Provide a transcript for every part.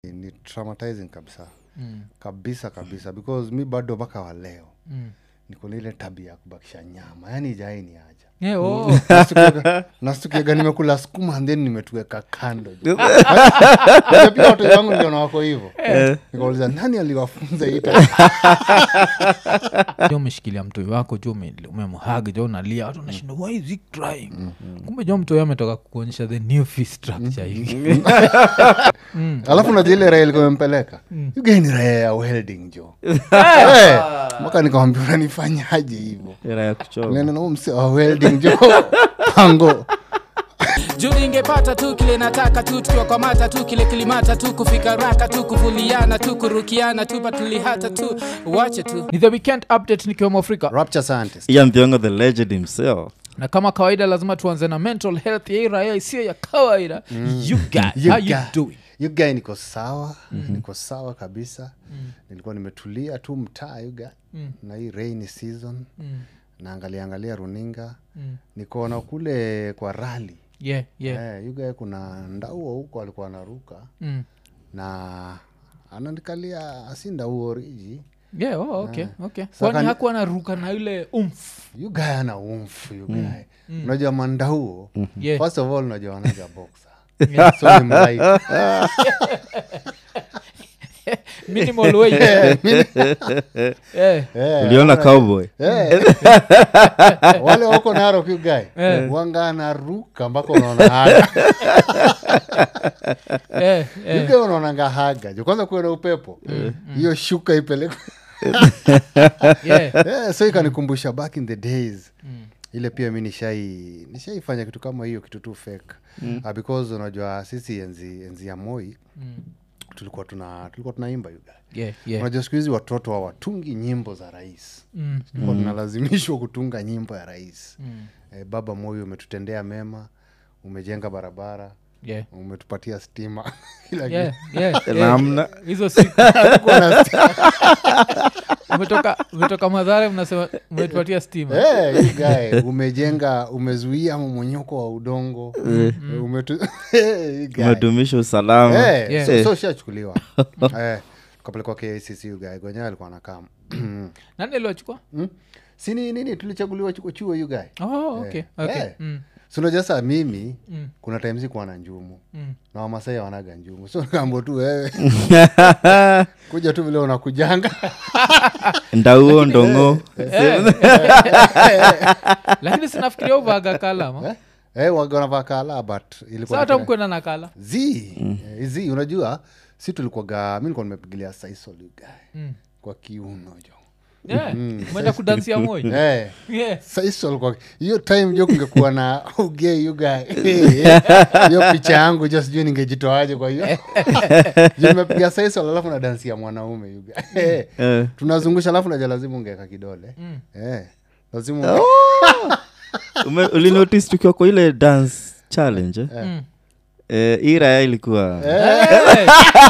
ni traumatizing kabisa Mm. kabisa kabisa because mi bado mpaka wa leo Mm. niko niko na ile tabia ya kubakisha nyama yani ijai ni aja Yeah, oh. Nastukiaga- nastukiaga nimekula sukuma and then nimetuweka kando Unajua pia watoto wangu ndio na wako hivo nikauliza nani aliwafunza hii tabia?" jo umeshikilia mtoi wako jo ume- umemhag jo unalia watu nashinda why is he crying kumbe jo mtoi ametoka kuonyesha the new fee structure hivi alafu najua ile raha ilikuwa imempeleka yugai ni raha ya welding jo Eh, mpaka nikawambia unanifanyaje hivo era ya kuchoma nena nao mse wa welding jo pango juu ingepata tu kile nataka tu tukiwa kwa mata tu kile kilimata tu kufika raka tu kuvuliana tu kurukiana tu patulihata tu wache tu ni the weekend update nikiwemo afrika rapture scientist ian thiongo the legend himself na kama kawaida lazima tuanze na mental health ya hii raya isiyo ya kawaida you guys, You how you guy- doing you guy niko sawa niko sawa kabisa nilikuwa nimetulia tu mtaa yuga na hii rainy season naangalia angalia runinga nikaona kule kwa rali yeah yeah eh, yuga kuna ndauo huko alikuwa anaruka mm. na ananikalia si ndauo riji yeah oh, okay okay Saka kwani ni- hakuwa naruka na ile umf yugae ana umfu yugae unajua mandauo Yeah. first of all unajua wanaga boxer Yeah. so ni mlight. minimal way yeah. Eh, uliona cowboy Eh. wale wako narok yugae wanga anaruka mpaka unaona haga yeah, yeah. yugae unaonanga haga jo kwanza kuwe na upepo hiyo shuka ipelekwe yeah. Eh, so ikanikumbusha back in the days ile pia mi nishai nishaifanya kitu kama hiyo kitu tu fake Ah, because unajua sisi enzi, enzi ya moi tulikuwa tuna tulikuwa tunaimba yuga yeah, yeah. unajua siku hizi watoto hawatungi nyimbo za rais Mm. tulikuwa tunalazimishwa kutunga nyimbo ya rais eh, baba moi umetutendea mema umejenga barabara yeah. umetupatia stima Kila Yeah, kitu. yeah, yeah. namna hizo siku Hatukuwa na stima. umetoka umetoka madhara mnasema umetupatia stima Eh, you guy, umejenga umezuia mmonyoko wa udongo Eh, umetu- Eh, you guy. umedumisha usalama Eh, Yeah. so- so shachukuliwa Eh, tukapelekwa kacc ugae gwenyewe alikuwa nakaa nani aliwachukua sini nini tulichaguliwa chuo chuo ugae oh, okay, okay. Eh. Mm, sinaja saa mimi Mm. kuna time sikuwa na njumu mm. na wamasai wanaga njumu so nikaambua tu wewe kuja tu vile unakujanga ndauo ndongo lakini sinafikiria uvaga kalama eh, waga wanavaa kala but ilikuwa sa hata ni- mkwenda na kala z eh, z unajua si tulikuwaga mi nikuwa nimepigilia saisol ugae Mm. kwa kiuno jo Yeah, umeenda kudansia moi eh, Yeah. saisol kwa hiyo time jo kungekuwa na ugei ugae hiyo picha yangu jo sijui ningejitoaje kwa hiyo Juu nimepiga saisol alafu na dansi ya mwanaume ugae Eh. tunazungusha alafu naja lazima ungeka kidole eh, lazima unge- Ume- ulinotice tukiwa kwa ile dance challenge eh? Mm. Eh, hii raya ilikuwa Hey!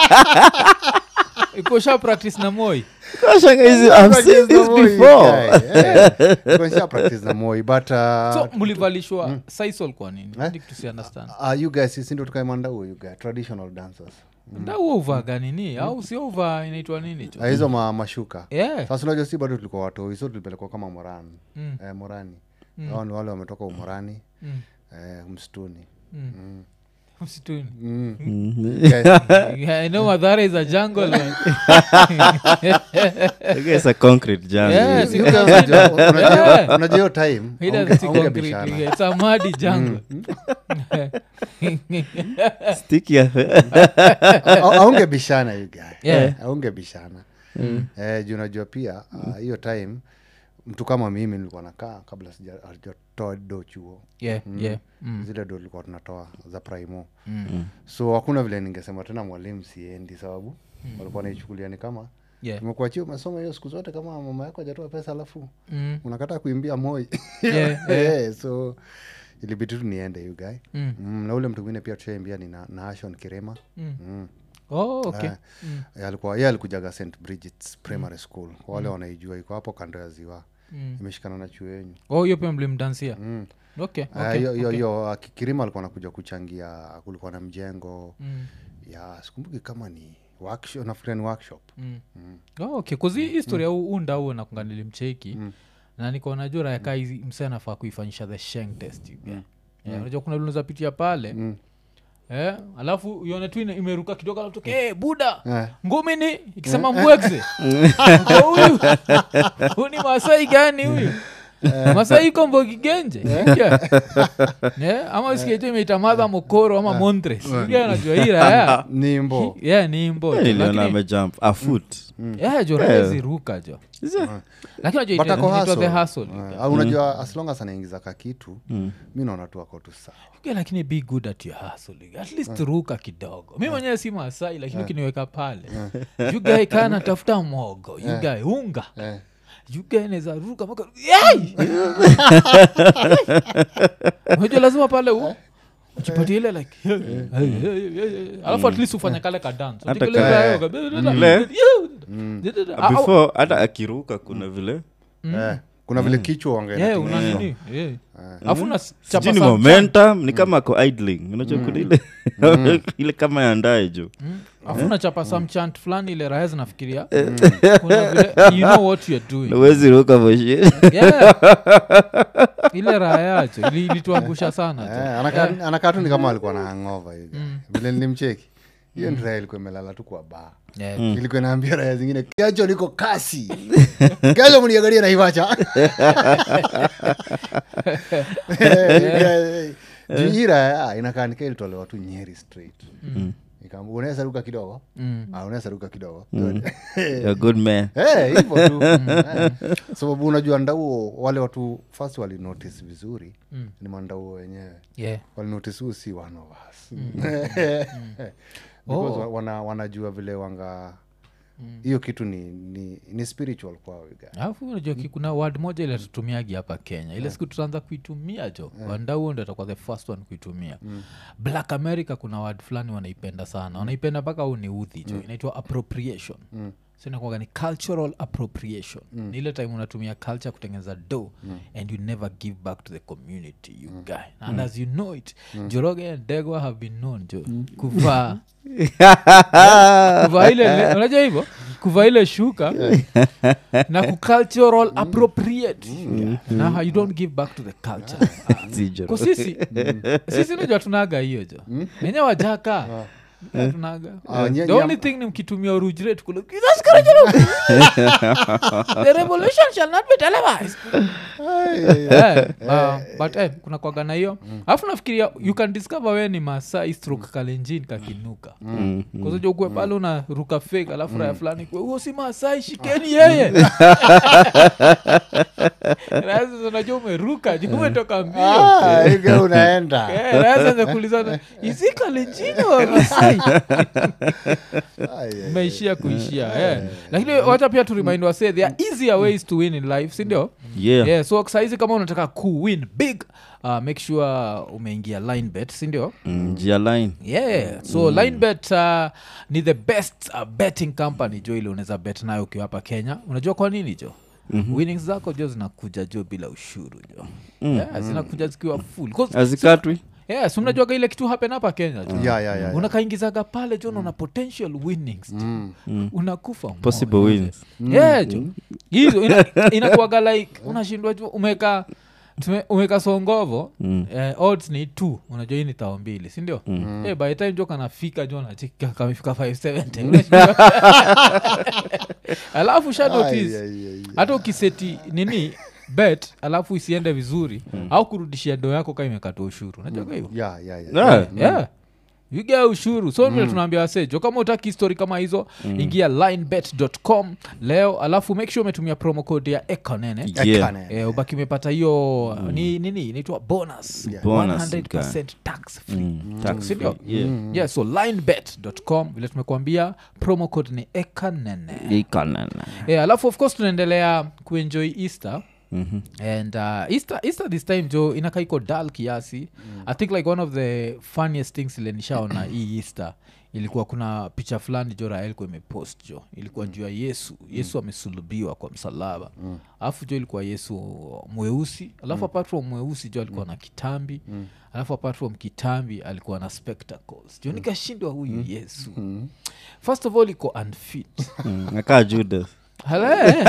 ikosha practice na moi Kashanga hizi, I've seen this before before practice na moi but uh, so mlivalishwa saisol kwa nini Eh? Ndi kitu si understand uh, you guys sisi ndo tukaimanda huo you guys traditional dancers nda huo uvaga nini au sio uva inaitwa nini cho Ah, hizo ma, mashuka yeah. sasa unajua si bado tulikuwa watoi so tulipelekwa kama morani Mm. eh, morani hao ni wale wametoka umorani Mm. eh, msituni msituni mm. Mhm. Guys, Yeah, I know madhara is a jungle man. Okay, it's a concrete jungle. Yes, you guys unajua- unajua- unajua hiyo time It haunge- has to haunge concrete, bishana. yeah, it's a muddy jungle. Sticky ya- Au- aunge bishana you guy Yeah. aunge bishana eh, juu unajua pia ah, hiyo time mtu kama mimi nilikuwa nakaa kabla sija- hajatoa do chuo Yeah, yeah. Mm. zile do tulikuwa tunatoa za primo so hakuna vile ningesema tena mwalimu siendi sababu walikuwa naichukulia ni kama Yeah. tumekuachia umesoma hiyo siku zote kama mama yako ajatoa pesa alafu Mm. unakataa kuimbia moi Yeah, Eh, so ilibidi tu niende you guy Mm. mm, na ule mtu mwingine pia tushaimbia ni na, na ashon kirema Mm. mm. Oh, okay. Eh, eh, alikuwa ye alikujaga st bridgets primary school kwa wale wanaijua iko hapo kando ya ziwa Mm. imeshikana na chuo yenyu Oh, hiyo pia mlimdansia Mm. okay, Ah, okay, hiyo hiyo okay. hiyo ah, Ki- kirima alikuwa anakuja kuchangia kulikuwa na mjengo Mm. ya sikumbuki kama ni workshop nafikiria ni workshop oh, okay kuzi historia mm. unda huo nakunga nilimcheki Mm. na nikaona juu rayaka hizi mse anafaa kuifanyisha the sheng test yeah. yeah, unajua kuna viluza pitia pale Mm. Eh, alafu ione tu ina- imeruka kidogo alafu toke, "Eh, buda Eh. ngumi ni ikisema mbwekze huyu huyu ni masai gani huyu masai iko mbogigenje yeah. ama usiketu imeita madha mokoro ama montres Ujua anajua hii raya nimbo yeah, ni mbo Eh, niliona Lakini- amejump a foot yeah, jo raya ziruka jo lakini unajua But ita- ako inaitwa the hustle. hustle. Eh, au unajua as long as anaingiza ka kitu mi naona tu ako tu sawa Yeah, lakini be good at your hustle at least ruka kidogo mi mwenyewe si masai lakini ukiniweka pale yugae kaa natafuta mogo yugae unga Eh. yugae neza ruka mpaka Yai! unajua lazima pale u ujipatie ile like alafu at least ufanya kale ka dance Hata Utikile ka- ile- Au- before hata akiruka kuna vile Eh, kuna vile kichwa yeah, wangae una nini yeah. alafu unachapa sijui ni some momentum ni kama ako idling unajua kuna ile ile kama yandae juu afu nachapa some chant fulani ile raya zinafikiria kuna vile you know what you're doing uwezi ruka moshi yeah. ile raha yacho ili- ilituangusha sana tu. anakaa anakaa tu ni kama alikuwa na hangova hivi vile nilimcheki hiyo ni raya ilikuwa imelala tu kwa baa Yeah. ilikuwa inaambia raya zingine kesho niko kasi kesho mniangalie naivacha juu hii raya inakaa nika ilitolewa tu nyeri straight Ikaambiwa, unaweza ruka kidogo Mm. Ah, unaweza ruka kidogo You're a good man Eh, hivyo tu Eh. sababu unajua ndauo wale watu first walinotice vizuri Mm. ni mandauo wenyewe Yeah. walinotice huu si one of us Because wa- wana, wanajua vile wanga hiyo kitu ni, ni, ni spiritual kwao you guys. alafu unajua ki- kuna word moja ile tutumiagi hapa kenya ile siku tutaanza kuitumia jo wandauo ndo atakuwa the first one kuitumia black america kuna word fulani wanaipenda sana wanaipenda mpaka huu ni udhi jo inaitwa appropriation so inakuwaga ni cultural appropriation ni ile time unatumia culture kutengeneza do and you never give back to the community you guy and as you know it joroge and degwa have been known jo kuvaa kuvaa ile unajua hivyo kuvaa ile shuka na kucultural appropriate na you don't give back to the culture Zero. ko sisi sisi najua tunaga hiyo jo nenye wajaka tunaga Ah, nye- the nye- only thing ni mkitumia orujret kule "That's correct, you know." the revolution shall not be televised Eh, uh, but eh, kuna kwagana hiyo alafu nafikiria you can discover we ni masai stroke kalenjin kakinuka Mm. kazaja ukwe pale una ruka fake alafu raya fulani kwe huo si masai shikeni yeye Raya sasa unajua umeruka juu umetoka mbio Ah, you guys unaenda Eh, raya sasa kulizana isi kalenjini wa masai Ai, ai, umeishia kuishia eh. lakini wacha pia turimind wase there are easier ways to win in life sindio yeah yeah, so saizi kama unataka kuwin big uh, make sure umeingia line bet sindio Mm, njia line yeah so line bet uh, ni the best uh, betting company jo ile unaweza bet nayo ukiwa hapa kenya unajua kwa nini jo mm-hmm. winnings zako jo zinakuja jo bila ushuru jo mm. yeah, zinakuja zikiwa full 'Cause- azikatwi yeah, so mnajuaga ile kitu happen hapa kenya jo ya, ya, ya, ya. unakaingizaga pale jo naona potential winnings jo unakufa moyo. possible wins yeah jo hizo ina- inakuwaga like unashindwa ju umeka tume- umeka songovo Mm. eh, odds ni t unajua hii ni tao mbili sindio mm. eh, by the time jo kanafika jo nachika kamefika 570 Unashindwa. alafu sha Ai, notice ai, ai, ai. hata ukiseti nini bet alafu isiende vizuri au kurudishia do yako ka imekata ushuru unajua hivo Ya, ya, ya. Yeah. yeah yuga ushuru so vile tunaambia wasejo kama utaki histori kama hizo ingia linebet.com leo alafu make sure umetumia promo code ya ekonene Yeah. Ekane. Eh, ubaki umepata hiyo ni nini inaitwa bonus Yeah. Bonus, 100% tax free Mm, tax Sindio? free, yeah. yeah so linebet.com vile tumekuambia promo code ni ekanene Ikanana. yeah, alafu of course tunaendelea kuenjoy easter Mhm. and uh, easter, easter this time jo inakaiko dal kiasi i think like one of the funniest things ile nishaona hii easter ilikuwa kuna picha fulani jo raha ilikuwa imepost jo ilikuwa juu ya yesu yesu amesulubiwa kwa msalaba alafu jo ilikuwa yesu mweusi alafu apart from mweusi jo alikuwa na kitambi alafu apart from kitambi alikuwa na spectacles jo nikashindwa huyu yesu first of all iko unfit Mm, akaa judas Hala-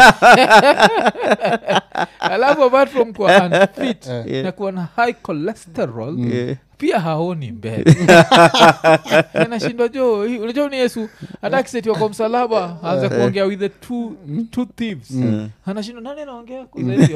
alafu apart from kuwa unfit na kuwa na high cholesterol Yeah. pia haoni mbele anashindwa jo hii- unajua ni yesu hata akisetiwa kwa msalaba aanza kuongea with the two, two thieves anashindwa nani anaongea kuzaidi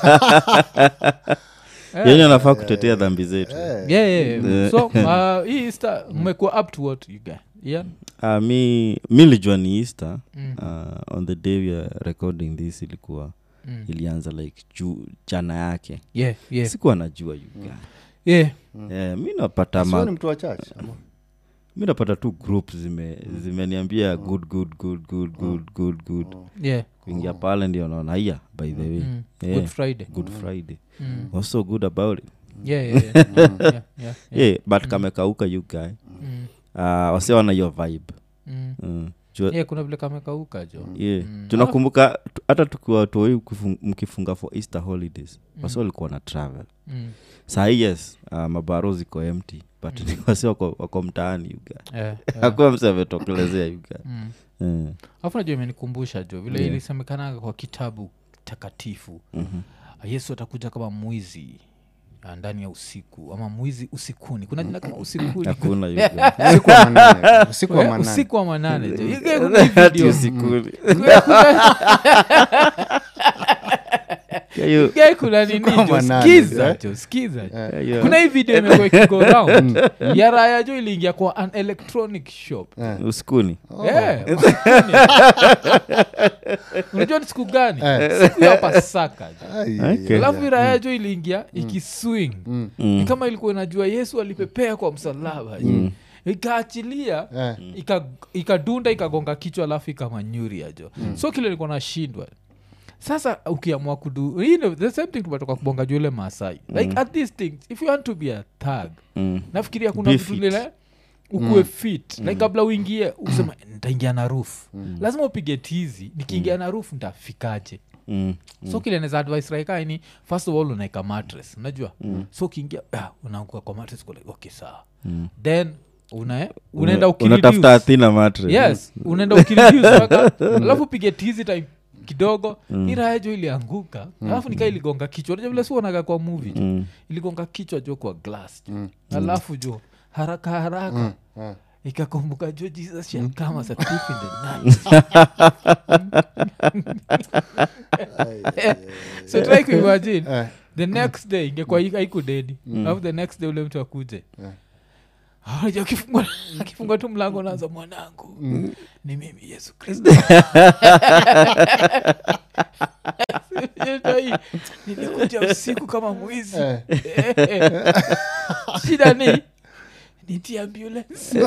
yenye anafaa kutetea dhambi zetu yeah, yeah, yeah. so uh, hii Easter mmekuwa up to what you guys yeah? uh, mi mi lijua ni easter Mm. uh, on the day we are recording this ilikuwa Mm. ilianza like juu jana yake yeah, yeah, sikuwa najua yuga yeah. yeah, mi napata Sio ni ma, mtu wa church ama? mi napata tu group zime zimeniambia good good good good good good good yeah. kuingia pale ndio naona haya by the way Mm. Yeah. good friday good friday Mm. was so good about it yeah, yeah, yeah. yeah, yeah, yeah. yeah, but kamekauka you guy Mm. uh, wase wana hiyo vibe Mm. mm. Jua- yeah, kuna vile kamekauka jo yeah. Mm. tunakumbuka tu- hata tukiwa toi ukifung- mkifunga for easter holidays wasi walikuwa na travel Mm. sahii yes uh, mabaro ziko empty but wasi wako, wako mtaani yuga Yeah, yeah. akuwa mse ametokelezea yuga Mm. mm. alafu najua imenikumbusha jo vile Yeah. ilisemekanaga kwa kitabu takatifu Mhm. yesu atakuja kama mwizi ah, ndani ya usiku ama mwizi usikuni kuna jina kama usikuni hakuna yuga usiku wa manane usiku wa Eh, manane usiku wa manane jo You get kuna hii Ati video. usikuni. Kuna- kuna- Yeah, you- Guy kuna nini Usiku wa jo manane, skiza eh? jo skiza jo. yeah, yeah. kuna hii video imekuwa ikigo round ya raya jo iliingia kwa an electronic shop Eh. usikuni Yeah, usikuni. unajua ni siku gani siku ya pasaka jo Ai, Okay. ai, alafu ai. iraya jo iliingia ikiswing Mm. ni kama ilikuwa inajua yesu alipepea kwa msalaba mm. ikaachilia Eh. ika- ikadunda ikagonga kichwa alafu ikamanyuria jo so kile ilikuwa nashindwa sasa ukiamua kudu you know, the same thing tumetoka kubonga juu ile masai like at these things if you want to be a thug Mm. nafikiria kuna Be vitu fit. lile ukuwe fit like kabla uingie usema ntaingia na roof lazima upige tizi nikiingia na roof ntafikaje Mm. so kile neza advice raikaini first of all unaeka mattress unajua so ukiingia ah, unaanguka kwa mattress uko like, okay sawa then una, unaenda Una- unatafuta ukireduce. athina matre yes unaenda ukireduce mpaka alafu pige tizi time kidogo mm. iraejo ilianguka alafu nikaa iligonga kichwa unajua vile si uonaga kwa movie jo Mm. iligonga kichwa jo kwa glass jo alafu jo haraka haraka Eh. ikakumbuka jo jesus shall come as a thief in the night so try kuimagine Eh. the next day ingekuwa mm. aikudedi alafu the next day ule mtu akuje Yeah. Unajua akifungua akifungua tu mlango naanza mwanangu ni mimi yesu kristo Hii, nilikuja usiku kama mwizi Eh. shida ni niti ambulance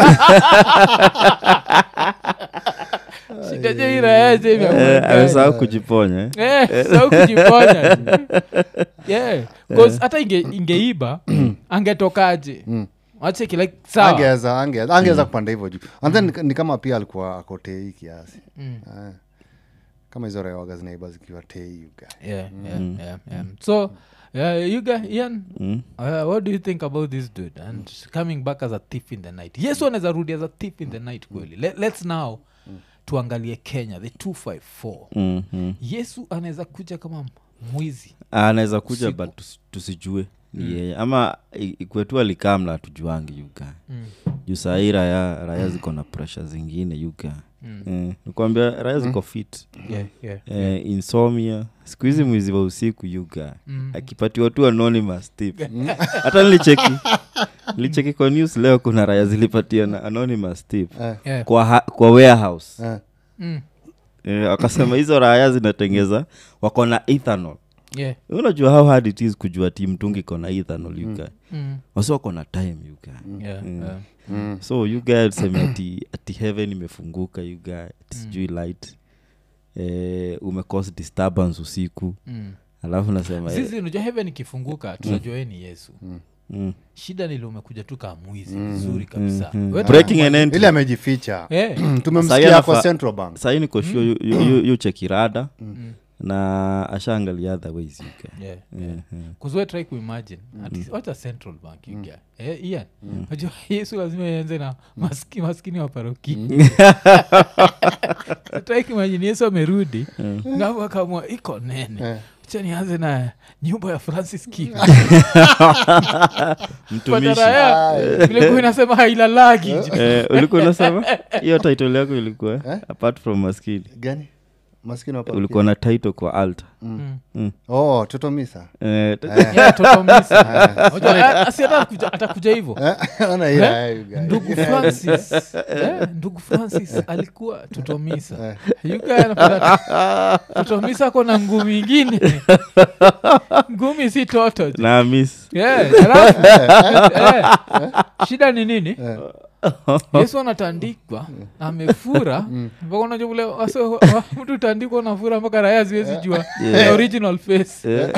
shida je irayaje Eh, amesahau kujiponya eh? sau kujiponya yeah. 'Cause hata inge, ingeiba angetokaje acheki like sawa angeweza angeweza angeweza kupanda hivyo juu and then ni- ni kama pia alikuwa akotei kiasi Mm. Eh. kama hizo rewaga zinaiba zikiwa tei uga yeah, yeah, yeah, yeah. so uh, you guys, Ian, Mm. uh, what do you think about this dude and coming back as a thief in the night yesu anaweza rudi as a thief in the night kweli Let, let's now tuangalie kenya the 254 Mm, mm. yesu anaweza kuja kama mwizi Ah, anaweza kuja Usiku. but tusi- tusijue ni yeye ama i- ikwetu alikamla tujuangi yuga Mm. juu sahii raya raya ziko na presha zingine yuga mm. nikwambia raya ziko fit yeah, yeah. eh, insomnia siku hizi mwizi wa usiku yuga Mm. akipatiwa tu anonymous tip hata nilicheki nilicheki kwa news leo kuna raya zilipatia na anonymous tip Eh. Yeah. kwa, ha- kwa warehouse Eh. Mm. eh, wakasema hizo raya zinatengeza wako na ethanol Yeah. unajua how hard it is kujua ti mtungi iko na ethanol yuga Mm. wasi wako na time yuga Yeah, Mm. yeah. Mm. so yuga tuseme ati, ati heaven imefunguka yuga ati sijui light eh, umecause disturbance usiku Mm. alafu nasema eh, sisi unajua heaven ikifunguka tunajua yeye ni yesu Mm. shida nili umekuja tu kaa mwizi vizuri kabisa Mm. Wewe breaking tuna- and entry ili amejificha Eh, Sasa tumemsikia yeye kwa anafa- central bank sahii niko sure yu- yu- yu- yu chekirada na ashaangalia other ways you can. yeah, yeah. kuzwe try kuimagine ati wacha central bank you get. eh, ian najua yesu lazima ianze na maski, maskini wa paroki try kuimagine yesu amerudi napo akamwa iko nene cha nianze na nyumba ya francis Kivu. mtumishi Pataraya, vile kuwa inasema hailalagi Eh, ulikuwa unasema hiyo title yako ilikuwa apart from maskini gani maskini wa ulikuwa na title kwa alta oh totomisa Eh, t- Yeah, Toto Misa. Unajua, a- asi hata atakuja- atakuja hivo Ona hiyo, eh, you guys. ndugu francis eh, ndugu francis alikuwa tutomisa yukaanapata tutomisa ako na ngumi ingine ngumi si toto je. na miss Yeah, alafu, eh, shida ni nini yesu anatandikwa amefura mpaka unajua vile wase- wa- mtu tandikwa nafura mpaka raya ziwezi jua the original face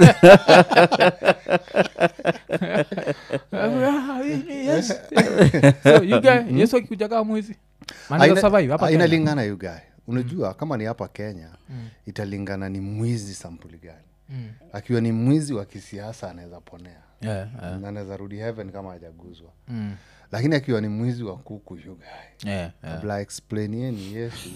Ah, hii ni Yesu. So, you guy, yesu akikuja kaa mwizi Anaweza Aina- survive hapa ah, Kenya. inalingana you guy unajua kama ni hapa kenya italingana ni mwizi sampuli gani Mm. akiwa ni mwizi wa kisiasa anaweza ponea Yeah, yeah. na anaweza rudi heaven kama hajaguzwa Mm. lakini akiwa ni mwizi wa kuku you guy Yeah, yeah. kabla explainieni yesu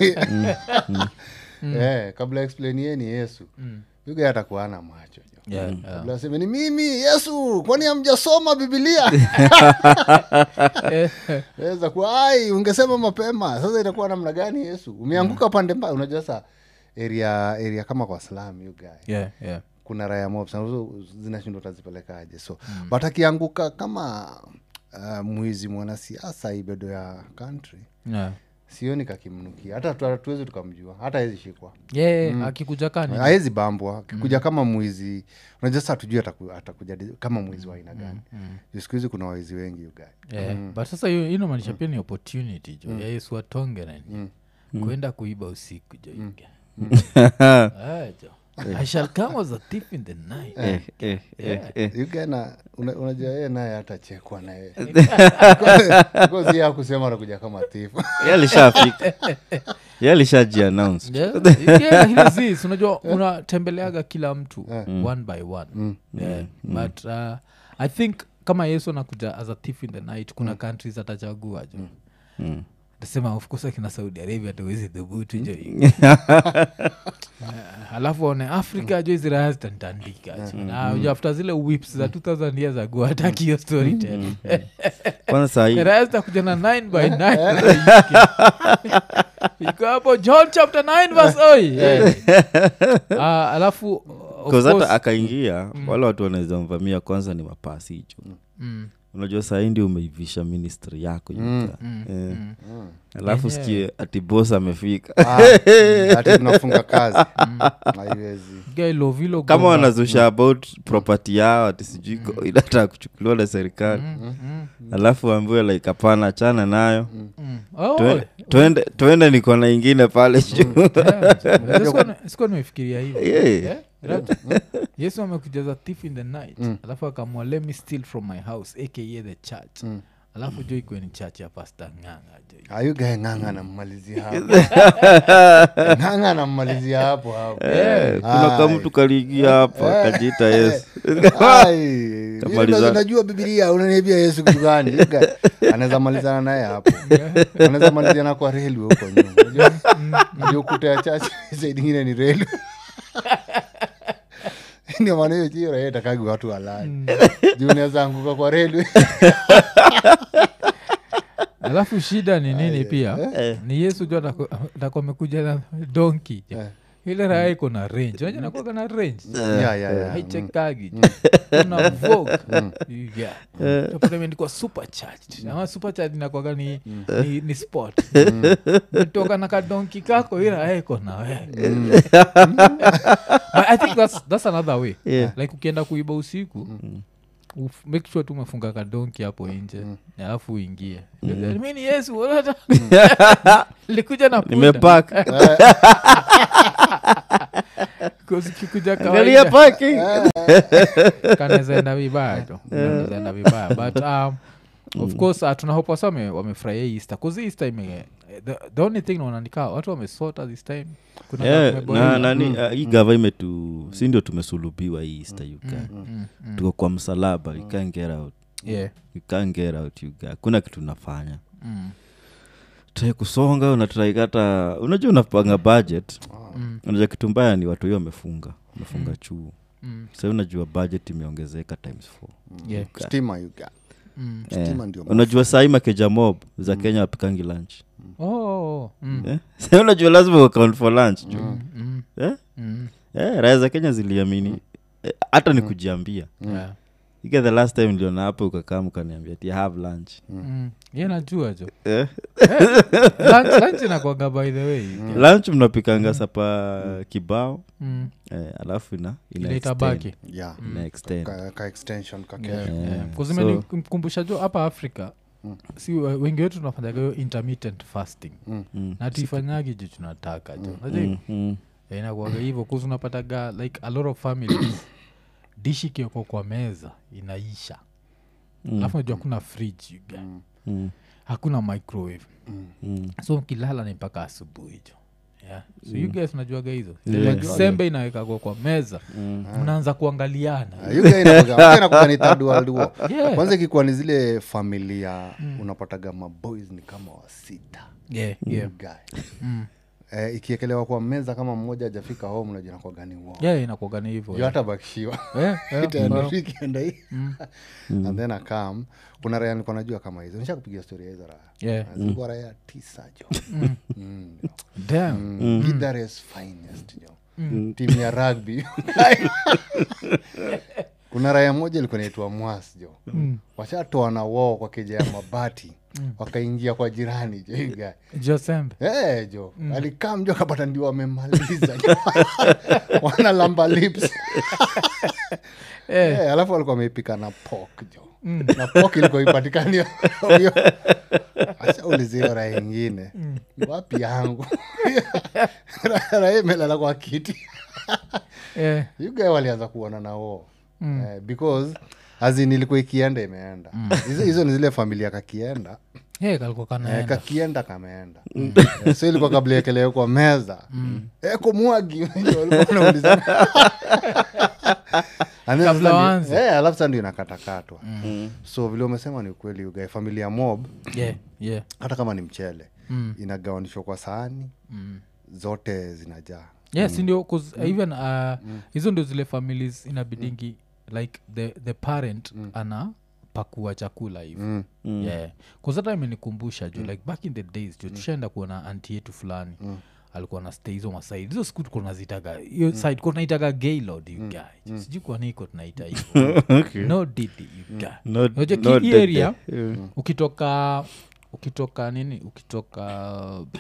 Eh, kabla explainieni yesu yuga atakuana macho jo Yeah, yeah. kabla aseme ni mimi yesu kwani amjasoma bibilia Eh, weza kuwa ai ungesema mapema sasa itakuwa namna gani yesu umeanguka pande mbaya unajua sa area area kama kwa slam you guy yeah, yeah. kuna raya mob sana, so zinashindwa utazipelekaje so but akianguka kama uh, mwizi mwanasiasa ibedo ya country Yeah. sioni kakimnukia hata tu- hatuwezi tukamjua hata awezi shikwa Yeah, yeah, akikuja kani awezi bambwa akikuja kama mwizi unajua sa tujui ataku, atakuja di- kama mwizi wa aina gani Juu siku hizi kuna waizi wengi ugae yeah. but sasa hiyo hiyo inamaanisha pia ni opportunity jo ya yesu atonge nani kwenda kuiba usiku jo yuga. Ah, jo i shall come as a thief in the night eh, eh, eh, eh. ugana una, unajua yeye naye hatachekwa naye kozi ya kusema anakuja kama tifu Yeye alishafika Yeye alishajiannounce Yeah, yeah, hili zis, unajua unatembeleaga kila mtu one by one yeah. but uh, i think kama yesu anakuja as a thief in the night kuna countries atachagua jo Mm. tasema of course akina saudi arabia tuwezi dhubutu jo Yeah, alafu one africa jo hizi raya zitantandika jo na unajua after zile whips za 2000 years ago hataki hiyo story tena kwanza sahii raya zitakuja na 9 by 9 iko hapo john chapter 9 verse oi Ah, alafu of hata course- akaingia wale watu wanaweza mvamia kwanza ni mapasi hicho Mm, unajua sahii ndio umeivisha ministry yako Yuka. Eh. alafu Yenyewe. sikie ati bos amefika hati tunafunga kazi haiwezi guy Lovilo kama Gomba. wanazusha about property yao ati sijui ko- inataka kuchukuliwa na serikali alafu waambiwe like hapana chana nayo Mm. Oh, Twe- twende twende niko na ingine pale juu yeah, sikuwa na- sikuwa nimefikiria hivo Yeah. Yeah, right. yesu amekujaza thief in the night alafu akamwa let me steal from my house aka the church alafu jo ikuwe ni church ya pasta nganga jo ayugae ng'anga anammalizia hapo ng'anga anammalizia hapo hapo Eh, kuna ka mtu kaliingia hapa kajiita yesu Ai, mimi Kamaliza. ndo najua bibilia unaniambia yesu kitu gani Yuga, anaweza malizana naye hapo anaweza malizana kwa relwe huko nyuma Unajua- unajua ukuta ya chache saidi ingine ni relwe ndio maana hiyo chio raia itakagi watu walali juu unaweza anguka kwa relwe alafu shida ni nini pia ni yesu ju atakuwa amekuja na donki ile raya iko na range unajua nakuaga na range Yeah, yeah, yeah. haichekagi kuna vogue yeah. Utapata imeandikwa supercharged ama supercharged inakwaga ni, ni, ni sport metoka na kadonki kako ila aeko na we but i think that's, that's another way Yeah. like ukienda kuiba usiku uf- make sure tu umefunga kadonki hapo nje alafu uingie mi ni yesu unata- likuja na punda. nimepak 'Cause ukikuja angalia kawaida parking kanazaenda vibaya tu kanazaenda vibaya but um, of course uh, tunahopa sa wame- wamefurahia hii easter kuzi easter ime the, the only thing naonanikaa watu wamesota this time kuna Yeah, kumeboeka. na nani uh, hii gava imetu si ndio tumesulubiwa hii easter you guy. Mm, mm. tuko kwa msalaba you can't get out Yeah. you can't get out you guy. hakuna kitu unafanya Mm. trai kusonga unatraikata unajua unapanga budget Mm. unajua kitu mbaya ni watu hiyo wamefunga wamefunga chuo Mm. sa unajua budget imeongezeka times four Yeah. stima you got. Mm. Eh, Stima ndio unajua sahii makeja mob za kenya wapikangi lunch Oh, oh, oh. Mm. Eh? Sa unajua lazima account for lunch jo Mm. Mm. Eh? Mm. Eh, raya za kenya ziliamini Eh, hata ni kujiambia Yeah. ike the last time niliona hapo ukakaa mkaniambia ti have lunch Mm. Ye najua jo eh? Lunch- lunch inakwaga by the way lunch mnapikanga sapa kibao Mm. eh, alafu ina ina ile extend. itabaki yeah ina extend. ka, ka extension ka Yeah, kesho. Yeah. yeah. So- kuzimenikumbusha jo hapa afrika Mm. si we- wengi wetu tunafanyaga hiyo intermittent fasting Mm. Mm. na tuifanyagi ju tunataka jo Unajua Mm, mm. Eh, inakuwaga hivyo kuzi unapataga like a lot of families dishi kioko kwa meza inaisha Mm. alafu najua hakuna fridge you get. Mm. Mm. hakuna microwave Mm. so mkilala ni mpaka asubuhi jo yeah. so you guys najuaga hizo Yeah. Like sembe inawekagwa kwa meza Mm. mnaanza kuangaliana Ah, you guy inakuwaga- you guy inakuwaga ni third world war. Yeah. kwanza ikikuwa ni zile familia unapataga maboys ni kama wasita yeah, yeah. You guy. Mm. eh, ikiekelewa kwa meza kama mmoja ajafika home unajua inakuwa gani wo yeah inakuaga ni hivyo juu hata bakishiwa yeah, yeah. itaenda tu ikienda hii and then akam kuna raya nilikuwa najua kama hizo nisha kupigia storia hizo raya Yeah. Na zilikuwa raya tisa jo Mm, jo. Damn. Mm. Githare's finest jo timu ya rugby kuna raya moja ilikuwa naitwa mwas jo washatoa na woo kwa keja ya mabati wakaingia kwa jirani jo hii guy. josembe Eh, jo alikaa mjo akapata ndio wamemaliza wana lamba lips Eh, alafu walikuwa wameipika na pok jo na pok ilikuwa ipatikani hiyo ashaulizio raha ingine wapi yangu raha imelala kwa kiti yeah. yugae walianza kuona na wo eh, because azin ilikuwa ikienda imeenda hizo hizo ni zile familia kakienda yeah, kalikuwa Eh, kanaenda kakienda kameenda Eh, so ilikuwa kabla ekelewe kwa meza Eh, kumwagi walikuwa wanaulizana. And then Kabla sasa ni- waanze. eh, alafu sa ndio inakatakatwa so vile umesema ni ukweli ugae familia mob yeah, yeah. hata kama ni mchele Mm. inagawanishwa kwa sahani Mm. zote zinajaa yeah sindio 'cause even uh, hizo ndio zile families inabidingi like the, the parent ana pakua chakula hivi Mm. Mm. yeah kuzata imenikumbusha juu like back in the days juu tushaenda kuona anti yetu fulani alikuwa na stay hizo masaid hizo siku tuko nazitaga hiyo side ko tunaitaga gaylord you guy sijui kwa niko tunaita hivo Okay. no didi you guy No- Unajua no ki- hii dead area there. ukitoka ukitoka nini ukitoka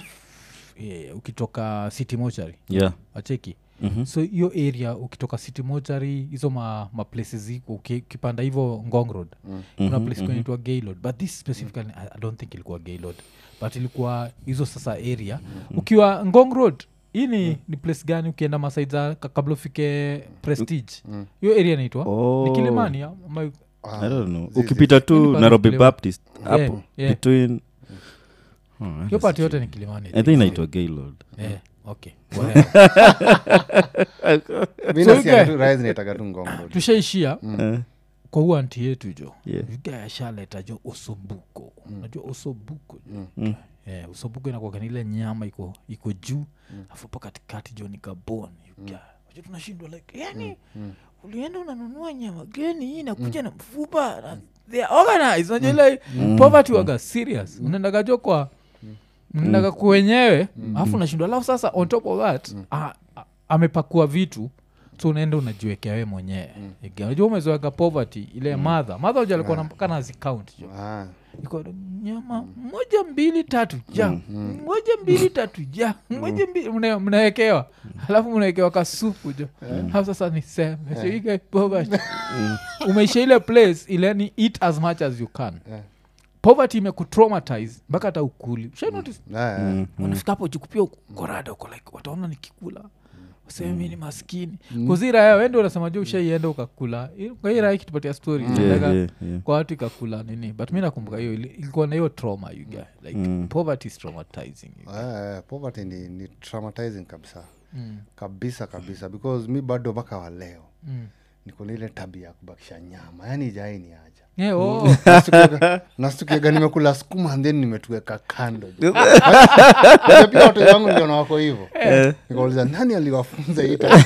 yeah, ukitoka city mochari Yeah. wacheki Mhm. so hiyo area ukitoka city mochari hizo ma, ma places ziko uki- ukipanda hivo ngong road kuna place kunaitwa gaylord but this specifically I, i don't think ilikuwa gaylord but ilikuwa hizo sasa area ukiwa ngong road hii ni, ni place gani ukienda masaid za ka- kabla ufike prestige hiyo area inaitwa Oh. ni kilimani ama I don't know. zizi. ukipita Hii ni tu pale nairobi Kilewa. baptist hapo yeah. between Oh, hiyo pati yote ni kilimani I i think. think inaitwa gaylord Eh, okay whatever. mi So nasikia ugae- tu raha zinaitaga tu ngongo tushaishia Eh, kwa huu anti yetu jo Yeah. viga ashaleta jo osobuko unajua osobuko jo yeah, osobuko inakuwaga ni ile nyama iko iko juu afu pa katikati jo ni kaboni aja tunashindwa like yani ulienda unanunua nyama geni hii inakuja na mfupa na they are organized unajua ile poverty waga serious unaendaga jo kwa mnaendaga kuwenyewe alafu unashindwa alafu sasa on top of that a- a- amepakua vitu so unaenda unajiwekea we mwenyewe Again, unajua umezoeka poverty ile madha madha uja alikuwa mpaka nazicount jo Ah, iko nyama moja mbili tatu ja moja mbili tatu ja moja mbili mna- mnawekewa alafu mnawekewa kasupu jo alafu sasa ni sembe so you get poverty umeisha ile place ile ni eat as much as you can Yeah. poverty imekutraumatize mpaka hata ukuli Ushai notice? ah, ah. unafika hapo jikupia korada uko like wataona nikikula useme mi ni maskini kuziraya wende unasema ju ushaienda ukakula I- kwa hii raya ikitupatia story Yeah, inaendaga yeah, yeah. kwa watu ikakula nini but mi nakumbuka hiyo ili- ilikuwa na hiyo trauma you guy like poverty is traumatizing you guy. Eh, poverty ni, ni traumatizing kabisa Mm, kabisa kabisa because mi bado mpaka wa leo mm. niko na ile tabia ya kubakisha nyama yaani jai ni aja Yeah, oh. Nastukiaga- nastukiaga nimekula skuma and then nimetuweka kando Unajua pia watu wangu ndio na wako hivo nikauliza nani aliwafunza hii tabia?"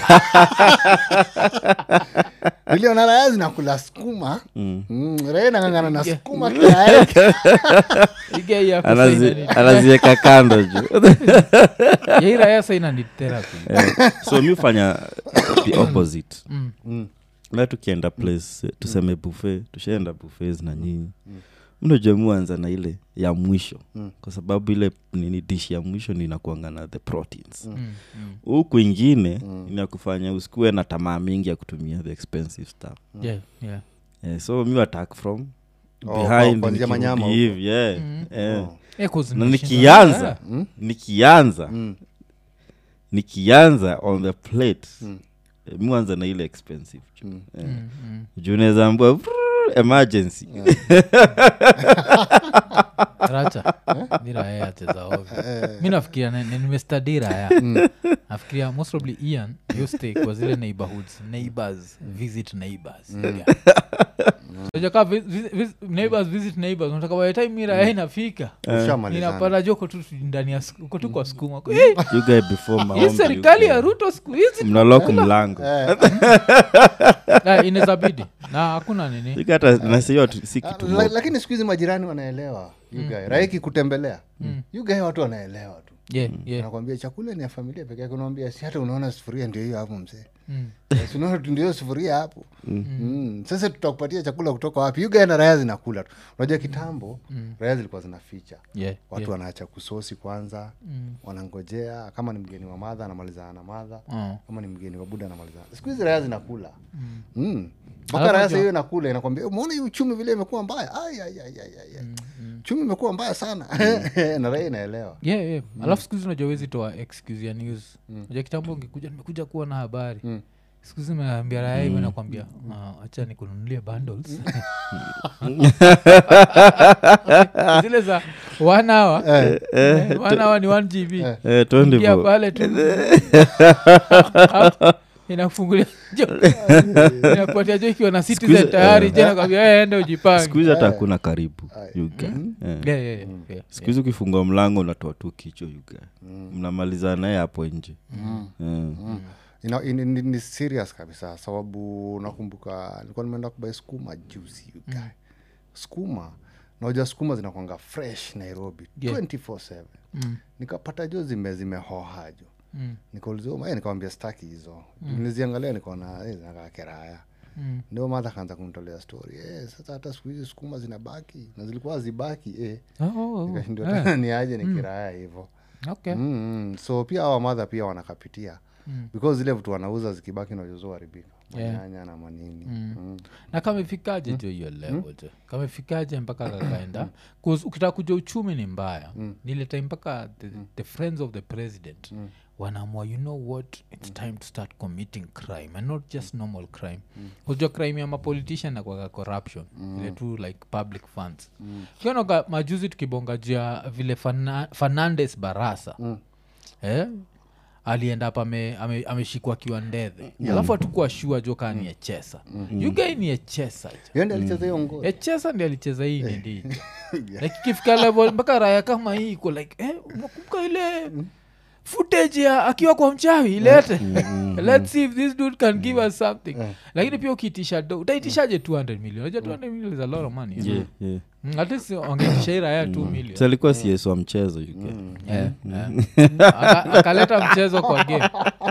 niliona raya zinakula skuma mm. raya nangangana na Yeah. skuma kila You guy ya Anazi- kusaina ni- anazieka kando juu Ya hii raya saina ni therapy Eh, so mi fanya the opposite Mm. Mm. na tukienda place eh, tuseme buffet tushaenda buffets na nyinyi mnajua muanza na ile ya mwisho Mm. kwa sababu ile nini dish ya mwisho ninakuanga na the proteins Mm, mm. huku ingine inakufanya usikuwe na tamaa mingi ya kutumia the expensive stuff Yeah, yeah. eh, so mi attack from Oh, behind kuanzia nikirudi manyama huko. hivi yeah, Mm. eh. Oh. Eh, 'cause na nimeshinda- nikianza Mm. nikianza Mm. nikianza on the plate Mm. eh, mi anza na ile expensive juu Mm. eh, Mm, mm. juu naweza ambua emergency racha ni raya yacheza ovyo mi nafikiria ni- ni- nimestadi raya nafikiria most probably ian yo stay kwa zile neighborhoods neighbors visit neighbors Yeah. Unajua kaa vi- vi- vi- neighbors visit neighbors unataka by the time mi raya inafika Ushamalizana. inapata jo uko tu ndani ya sku- uko tu kwa sukuma Eh, you guy before hii maombi, serikali you ya guy. ruto siku hizi mnalok mlango Ah, inawezabidi na hakuna nini You guy hata nasiyo tu- si Ah, kitu la- mob. lakini siku hizi majirani wanaelewa yugae raiki kutembelea yugae watu wanaelewa tu yeah, yeah. nakwambia chakula ni ya familia peke yake unaambia si hata unaona sufuria ndio hiyo hapo mzee Mm. Eh, si unaona tu ndio hiyo sufuria hapo mm. sasa tutakupatia chakula kutoka wapi yugae na raya zinakula tu unajua kitambo raya zilikuwa zinaficha Yeah, watu yeah. wanaacha kusosi kwanza Mm. wanangojea kama ni mgeni wa madha anamalizana na madha Oh. kama ni mgeni wa buda anamalizana siku hizi raya zinakula Mm. mpaka Alafu raya unajua- sahiyo inakula inakwambia umeona hii uchumi vile imekuwa mbaya Ai, ai, ai, ai, ai, ai. uchumi imekuwa mbaya sana na raya inaelewa yeah, yeah. alafu siku hizi unajua wezi toa excuse ya news unajua kitambo ungekuja nimekuja kuwa na habari Mm. siku hizi meambia raya hivyo nakwambia "Ah, acha nikununulie bundles zile za one hour eh, one hour ni one gb Eh, twende ingia bo. pale tu inakufungulia jo inakupatia jo ikiwa na citizen hizi- tayari eh. je nakwambia ende ujipange siku hizi hata hakuna karibu you guy. Eh. Yeah, yeah, yeah, yeah. siku hizi ukifungua mlango unatoa tu kichwa yuga mnamalizana naye hapo nje Eh. Ina- ini- ni, ni serious kabisa sababu nakumbuka nilikuwa nimeenda kubai skuma juzi you guy. skuma naoja skuma zinakwanga fresh nairobi Yeah. 24/7 Mm, nikapata jo zime zimehoha jo mm, nikaulizia nikawambia staki hizo niliziangalia nikaona eh, zinakaa keraya mm. ndio madha kaanza kunitolea story eh, sasa hata siku hizi sukuma zinabaki na zilikuwa zibaki eh. Oh, oh, oh. nikashindwa Eh, tena ni aje ni kiraya hivo okay. mm, mm. so pia awa madha pia wanakapitia Mm. because zile vitu wanauza zikibaki najuzo haribika Yeah. manyanya na manini mm. na kamefikaje jo hiyo level jo kamefikaje mpaka kakaenda 'Cause ukitaka kuja uchumi ni mbaya nile time mpaka the, the friends of the president wanaamua you know what it's time to start committing crime and not just normal crime kujua crime ya mapolitician nakwaga corruption ile tu like public funds kionoka majuzi tukibonga juu ya vile Fana, fernandes barasa eh? alienda hapa ame- ame- ameshikwa akiwa ndedhe alafu atukuwa shua jo kaa ni echesa yugai ni echesa jo Yeye ndiye alicheza hiyo ngoma echesa ndi alicheza hii ni ndicho like ikifika level mpaka raya kama hii iko like eh, unakumbuka ile footage ya akiwa kwa mchawi ilete let's see if this dude can give us something lakini pia ukiitisha do utaitishaje 200 million unajua 200 million is a lot of money eh? Yeah, yeah. Mm, at least wangeitisha hii raya 2 million So alikuwa cs wa mchezo you guy. Eh, eh. Aka- akaleta mchezo kwa game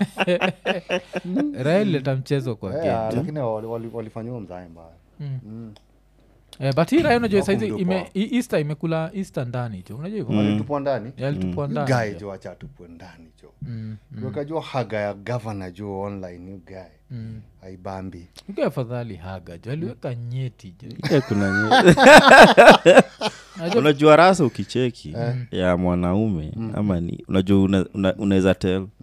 raha ileta mchezo kwa Eh, game lakini wali- wali- walifanyiwa mzae mbaya Eh, but hii raha unajua Wako saizi mdogo ime- wao. hii easter imekula easter ndani jo unajua hivyo walitupwa ndani yalitupwa ndani gae jo. jo wacha tupwe ndani jo Mm, wekajua haga ya gavana jo online you guy mm. aibambi Iko afadhali haga jo aliweka nyeti jo Yeah, kuna nye- Unajua- unajua rasa ukicheki ya mwanaume ama ni unajua una- una- unaweza tel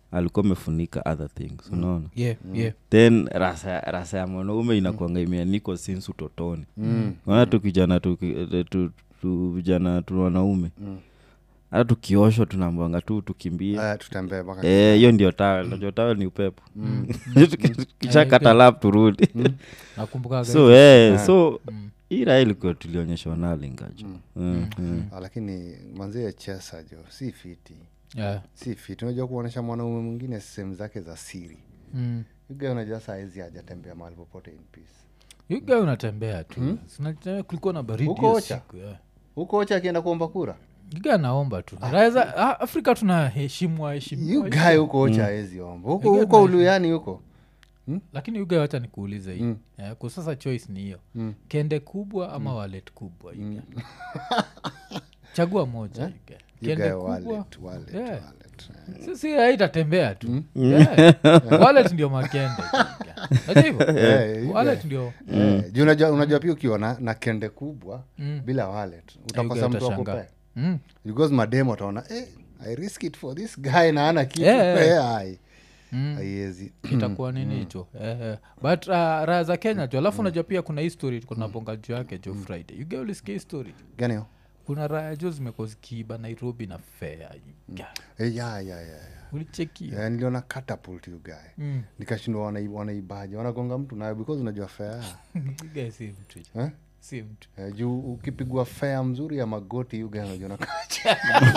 alikuwa amefunika other things unaona yeah, yeah. then rasa, rasa ya mwanaume inakwanga imeanikwa since utotoni naona tu kijana tuki- tu- tu- tu vijana tu wanaume hata tukioshwa tunaambwanga tu tukimbie Aya, tutembee mpaka Eh, hiyo ndio tawel najua tawel ni upepo kishakata lap turudi nakumbuka so eh, so hii raha ilikuwa tulionyeshwa nalingajo Mm, mm. Ah, lakini manzie chesa jo si fiti yeah. si fiti unajua kuonyesha mwanaume mwingine sehemu zake za siri mm. yuga unajua saizi hajatembea mahali popote in peace yuga unatembea tu Sinatembea, kulikuwa na baridi Huko hiyo Ocha? siku, yeah. huko ocha akienda kuomba kura yuga naomba tu Raeza- ah, afrika tunaheshimwa yu heshimwa gae huko ocha awezi omba huko Yuga huko na- uluyani huko lakini yuga wacha nikuulize hii yeah, kwa sasa choice ni hiyo kende kubwa ama walet kubwa yuga chagua moja yuga kende yugae kubwa wallet, wallet, Yeah. wallet. sisi haitatembea tu Yeah. wallet ndio makende yuga. Unajua hivyo? Eh, yuga. wallet ndio Eh, juu unajua unajua pia ukiwa na, na kende kubwa Mm. bila wallet Yuga utakosa mtu utashangaa. akupea Mm. because mademo ataona eh, i risk it for this guy na ana kitu Yeah. Eh, ai Mm. haiwezi itakuwa nini hicho eh, eh. but uh, raha za kenya jo alafu unajua pia kuna history kunabonga juu yake jo friday you get ulisikia history gani hiyo? kuna raya jo zimekuwa zikiiba nairobi na fea Eh, ya ya ya ya ulichekia Eh, niliona catapult you guy Mm. nikashindwa wanai- wanaibaje wanagonga mtu nayo because unajua fea You guys si mtu jo. eh? si mtu Eh, juu ukipigwa fea mzuri ya magoti yuga unajua nakacha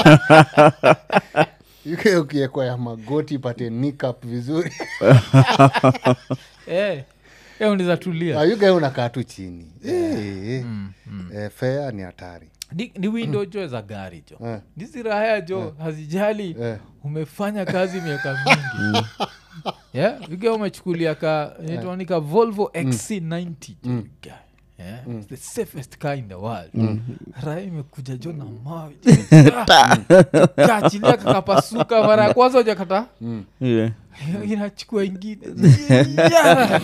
yuke ukiekwa ya magoti ipate nikap vizuri eh, eh, unaweza tulia Ah, yuga unakaa tu chini Eh, eh. Eh, fea ni hatari ni, ni window jo za gari jo Eh. hizi raya jo hazijali Eh. umefanya kazi miaka mingi yeah? uge umechukulia ka inaitwanika volvo xc90 jo uga. Yeah? It's the safest car in the world raya imekuja jo na mawe kachilia kakapasuka mara ya kwanza ujakata Yeah. inachukua ingine Yeah.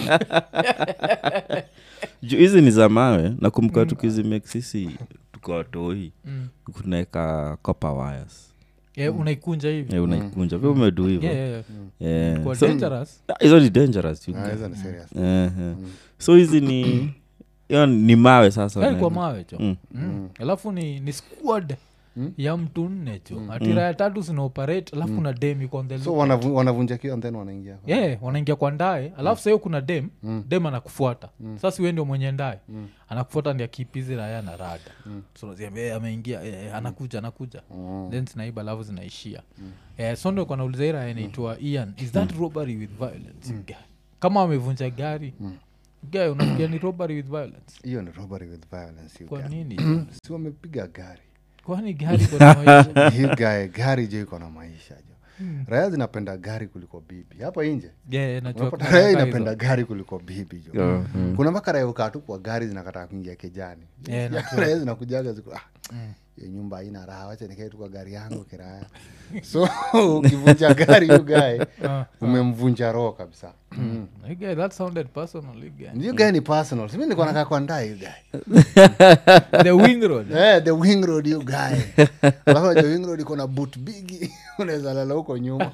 Ju- hizi ni za mawe nakumbuka tukizimake sisi tukawatoi Mm. kunaeka copper wires Yeah, unaikunja hivi Eh, unaikunja vyo umedu hivo Yeah, yeah, yeah. Yeah. Kwa So- dangerous Ah, hizo ni dangerous you Ah, guys. hizo ni serious Eh, eh. so hizi ni hiyo ni mawe sasa Eh, kwa unaenda. mawe cho Mm. Mm. alafu ni, ni squad ya mtu nne cho atira ya tatu zinaoperate alafu na dem iko on the so look. wanavu- wanavunja kio and then wanaingia yeah, wanaingia kwa ndae alafu sahiyo kuna dem dem anakufuata sasa we ndio mwenye ndae anakufuata ndi akipizi raya na rada so unaziambia, "Eh, ameingia eh, eh, anakuja anakuja then zinaiba alafu zinaishia eh, so ndio kanauliza hii raya inaitwa ian is that robbery with violence Guy. kama wamevunja gari guy unafikia ni robbery with violence hiyo ni robbery with violence you kwa guy. nini si wamepiga gari kwani gari kuna maisha Hii guy, gari jo iko na maisha jo raya zinapenda gari kuliko bibi hapa nje yeah, najua unapata kuna raya raya inapenda hizo. gari kuliko bibi jo Yeah, kuna mpaka raya ukaa tu kwa gari zinakataa kuingia kijani Yeah, Ya, najua. raya zinakujaga ziku ah, hiyo nyumba haina raha wacha nikae tu kwa gari yangu kiraya so ukivunja gari yu gae Ah, umemvunja roho kabisa mm. you guy, that sounded personal you guy. yu gae ni personal simi nilikuwa nakaa kwa ndaa yu gae the wing road Eh, the wing road you guy alafu najua wing road iko na boot bigi unaweza lala huko nyuma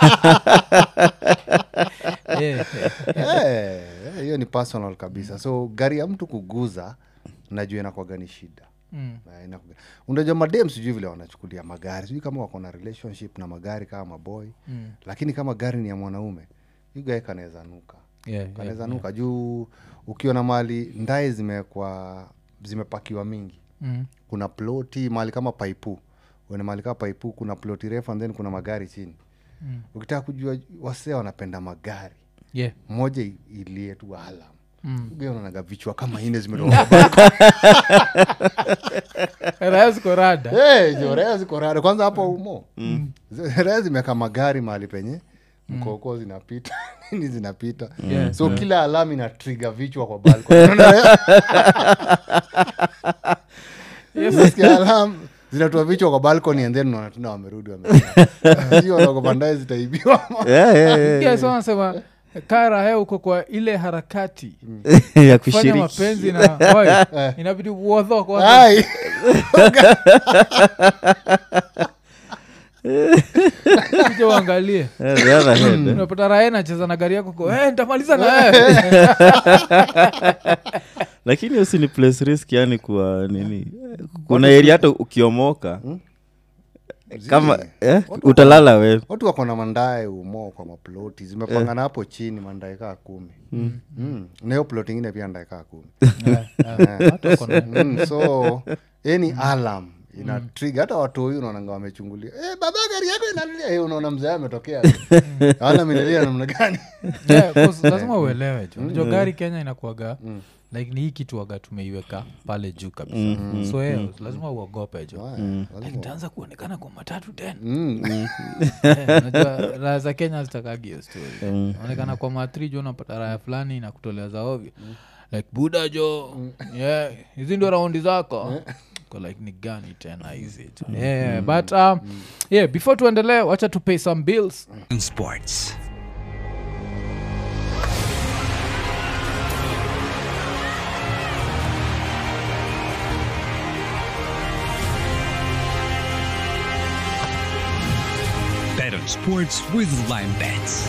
yeah, Eh, eh, hiyo ni personal kabisa so gari ya mtu kuguza najua inakwaga ni shida Mm. Eh, inakuga- unajua madem sijui vile wanachukulia magari sijui kama wako na relationship na magari kama maboy Mm. lakini kama gari ni ya mwanaume yugae kanaweza nuka Yeah, yeah, kanaweza nuka juu ukiona mali ndae zimekwa zimepakiwa mingi Mm. kuna ploti mahali kama paipu uene mahali kama paipu kuna ploti refu and then kuna magari chini Mm. ukitaka kujua wasee wanapenda magari Yeah. moja i- ilie tu alam Mm. unaonaga vichwa kama ine zimetoka kwa balcony. Raya ziko rada Eh, jo, raya ziko rada kwanza hapo umo Z- raya zimeka magari mahali penye mkoko zinapita nini zinapita Yeah. so kila alam ina triga vichwa kwa balcony. Unaona? Unasikia alam zinatoa vichwa kwa balcony and then unaona tena wamerudi wameogopandae zitaibiwa Yeah, yeah, yeah. Yeah, so wanasema kara he uko kwa ile harakati ya fanya kushiriki mapenzi na boy, inabidi uodho kwanza Ai. Kuja uangalie Eh, the other head, eh. unapata rae nacheza na gari yako ko, "Eh, nitamaliza na wewe." lakini hiyo si ni place risk yani kuwa nini kuna area hata ukiomoka kama eh, utalala we watu wako na mandae umo kwa maploti zimepangana hapo chini mandae kaa kumi mm. na hiyo plot ingine pia ndae kaa kumi Eh, eh, watu wako na- mm. so any alarm ina trigger hata watu huyu unaonanga wamechungulia eh, baba gari yako inalia eh, unaona mzee ametokea alarm inalia namna gani Yeah, 'cause lazima uelewe jo unajua gari kenya inakuaga like ni hii kitu waga tumeiweka pale juu kabisa so yeah, lazima uogope jo like nitaanza kuonekana kwa matatu tena mm. Eh, unajua raha za kenya zitakagi hiyo story onekana kwa matri jo unapata raya fulani na kutolea za ovyo like buda jo yeah hizi ndio raundi zako Ko like ni gani tena hizi jo yeah, but um, yeah before tuendelee wacha to pay some bills Sports. Bet on sports with Lime Bets.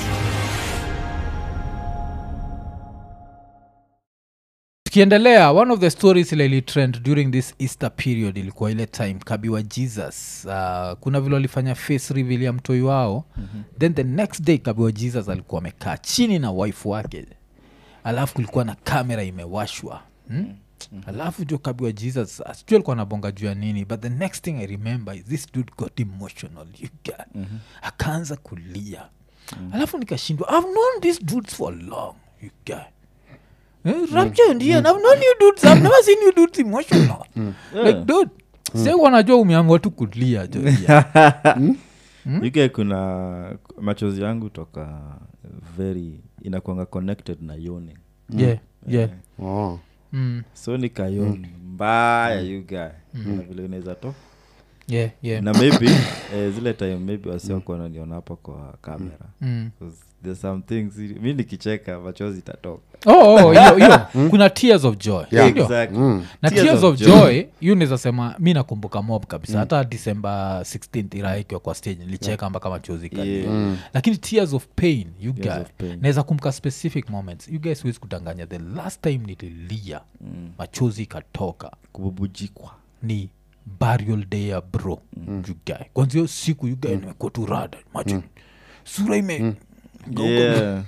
tukiendelea one of the stories ile ilitrend during this easter period ilikuwa ile time kabiwa jesus uh, kuna vile walifanya face reveal ya mtoi wao mm-hmm. then the next day kabiwa jesus alikuwa amekaa chini na wife wake alafu kulikuwa na kamera imewashwa hmm? mm-hmm. alafu jo kabiwa jesus uh, sijui alikuwa anabonga juu ya nini but the next thing i remember is this dude got emotional you get mm-hmm. akaanza kulia mm-hmm. alafu nikashindwa i've known these dudes for long you get Eh, rapture ndiye I've known you dudes I've never seen you dudes emotional like dude se wanajua umeamua tu kulia jo yeah. uk kuna machozi yangu toka very inakwanga connected na yoni yeah, yeah. oh. Mm, so nikayoni mbaya you guy na vile inaweza to yeah, yeah. na maybe eh, zile time maybe wasiwako wananiona hapa kwa kamera Mm. 'Cause there's some things mi nikicheka machozi itatoka Oh, oh, hiyo hiyo kuna tears of joy Yeah. Hiyo. Exactly. Mm. na tears, of joy hiyo naweza sema mi nakumbuka mob kabisa hata december 16 iraha ikiwa kwa stage nilicheka mpaka machozi kalia Yeah. lakini tears of pain you Tears guys of pain. naweza kumbuka specific moments you guys huwezi kudanganya the last time nililia machozi ikatoka kububujikwa ni burial day ya bro mm. jugae kwanzia hiyo siku yugae mm. nimekuwa tu rada macho sura ime Yeah.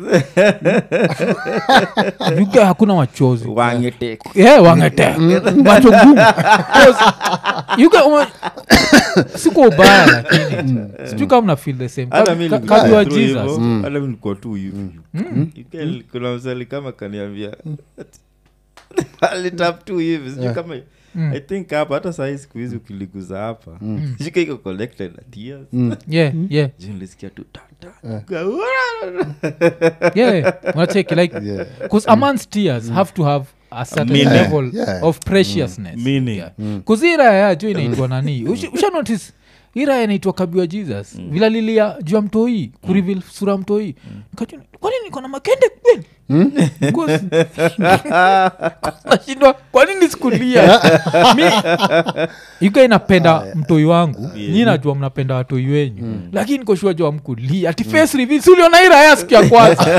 yugae hakuna machozi wangeteka yeah, wangete macho ngumu yuga ume... siku ubaya lakini sijui kama mna feel the same hata mi Ka- nilikuwa kabiwa through jesus hivyo, hata mi nilikuwa tu hivi Ike- kuna msali kama kaniambia alitap tu hivi sijui kama i think hapa hata sahii siku hizi ukiliguza hapa shika iko collected na tears yeah, yeah, Juu nilisikia tu ta, ta. yeah. unacheki like Yeah. because a man's tears have to have a certain Meaning. level Yeah. of preciousness Meaning. yeah. Cause hii raya yajo inaitwa nani Ushi- usha notice hii raya inaitwa kabiwa jesus vila lilia juu ya mtoi kurivil sura ya mtoi Nikajua, kwani niko na makende kweli Cause- nashindwa kwanini sikulia mi ika inapenda mtoi wangu nyi najua mnapenda watoi wenyu lakini koshua jua mkulia ati face reveal si uliona hii raya siku ya kwanza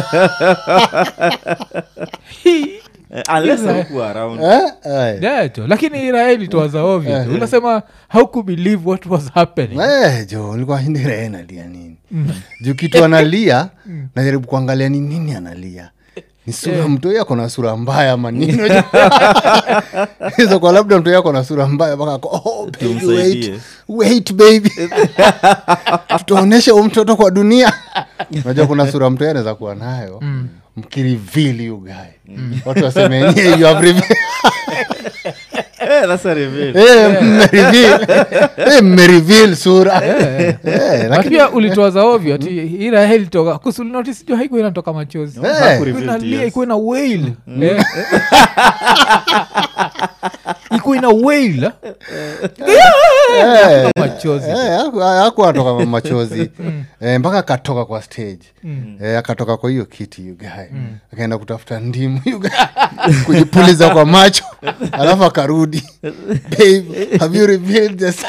Hii- Eh, unless haukuwa around Eh? Aye. Yeah, jo lakini iraeli towaza ovyo jo. unasema how could believe what was happening Eh, jo nilikuwa ndiree nalia nini juu kitu analia najaribu kuangalia ni nini analia ni sura mtu yako na sura mbaya ama nini hizo kwa labda mtu yako na sura mbaya mpaka ako, oh, baby, wait, Tumsaidie. wait baby tutaonyesha huu mtoto kwa dunia unajua kuna sura mtu anaweza kuwa nayo mkirivili ugae watu waseme "Yeah, you have revealed." Eh, that's a reveal. Eh, mmereveal. Eh, mmereveal sura Eh, Na lakini- pia ulitoaza ovyo ati iraeli toka kusulinotisijua haikuwa inatoka machozi Eh. Ikuwa Reveal inalia tears. ikuwa ina wail Eh. ikuwa ina wail Eh, machozi eh, haku- haku atoka machozi Eh, mpaka akatoka kwa stage Eh, akatoka kwa hiyo kiti yugae akaenda kutafuta ndimu you guy. kujipuliza kwa macho alafu akarudi babe have you revealed this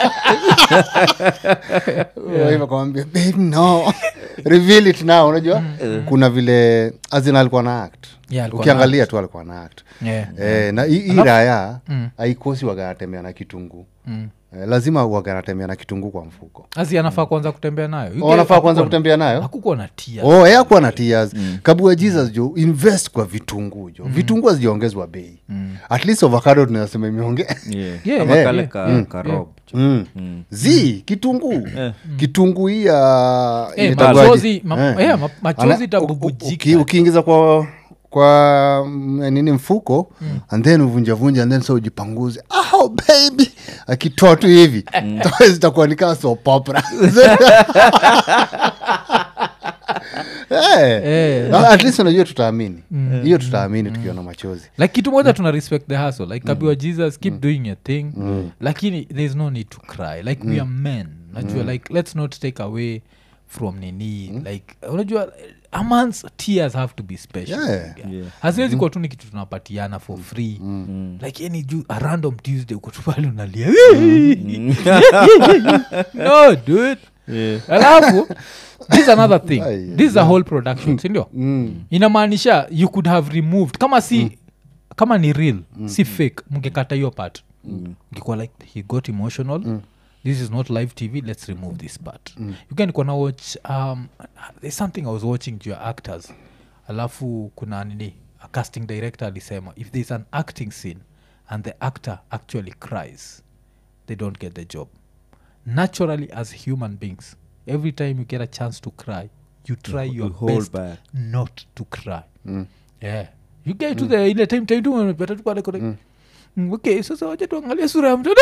Wife akamwambia babe no reveal it now unajua kuna vile azina alikuwa na act Yeah, alikuwa ukiangalia tu alikuwa na act Yeah. Eh, na hii hii raya haikosi waganatembea na kitunguu eh, lazima waganatembea na kitunguu kwa mfuko asi anafaa kwanza kutembea nayo You Oh, guy anafaa kwanza hakukuwa- kutembea nayo hakukuwa na tia oh, eh, akuwa na tias kabua jesus jo invest kwa vitunguu jo vitunguu hazijaongezwa bei at least avocado tunasema imeonge Yeah. Yeah, Kama yeah, kale yeah. ka- karob. mm. zi kitunguu kitunguu hii ya Eh, inaitwaje? machozi ma- Eh. eh, ma- machozi Ana- itabubujika. uki- ukiingiza kwa kwa mm, nini mfuko and then uvunjavunja and then so ujipanguze oh, baby akitoa tu hivi toa zitakuwa nikaa sopopra Eh. at least unajua tutaamini hiyo tutaamini tukiona machozi like kitu moja tuna respect the hustle like kabiwa jesus keep doing your thing lakini there's no need to cry like we are men najua like let's not take away from nini like unajua a man's tears have to be special Yeah. Yeah. haziwezi kuwa tu ni kitu tunapatiana for free like yani juu a random tuesday uko tu pale unalia no dude Yeah. alafu this is another thing Ai, this is a whole production sindio inamaanisha you could have removed kama si kama ni real si fake mngekata hiyo part ngekuwa like he got emotional this is not live tv let's remove this part you can kona watch um, there's something i was watching to your actors alafu kuna nini a casting director alisema if there's an acting scene and the actor actually cries they don't get the job naturally as human beings every time you get a chance to cry you try You your hold best back. not to cry yeah you get to the ile time time tu unapata tu pale kuna Mm, okay sasa wacha tuangalie sura ya mtoto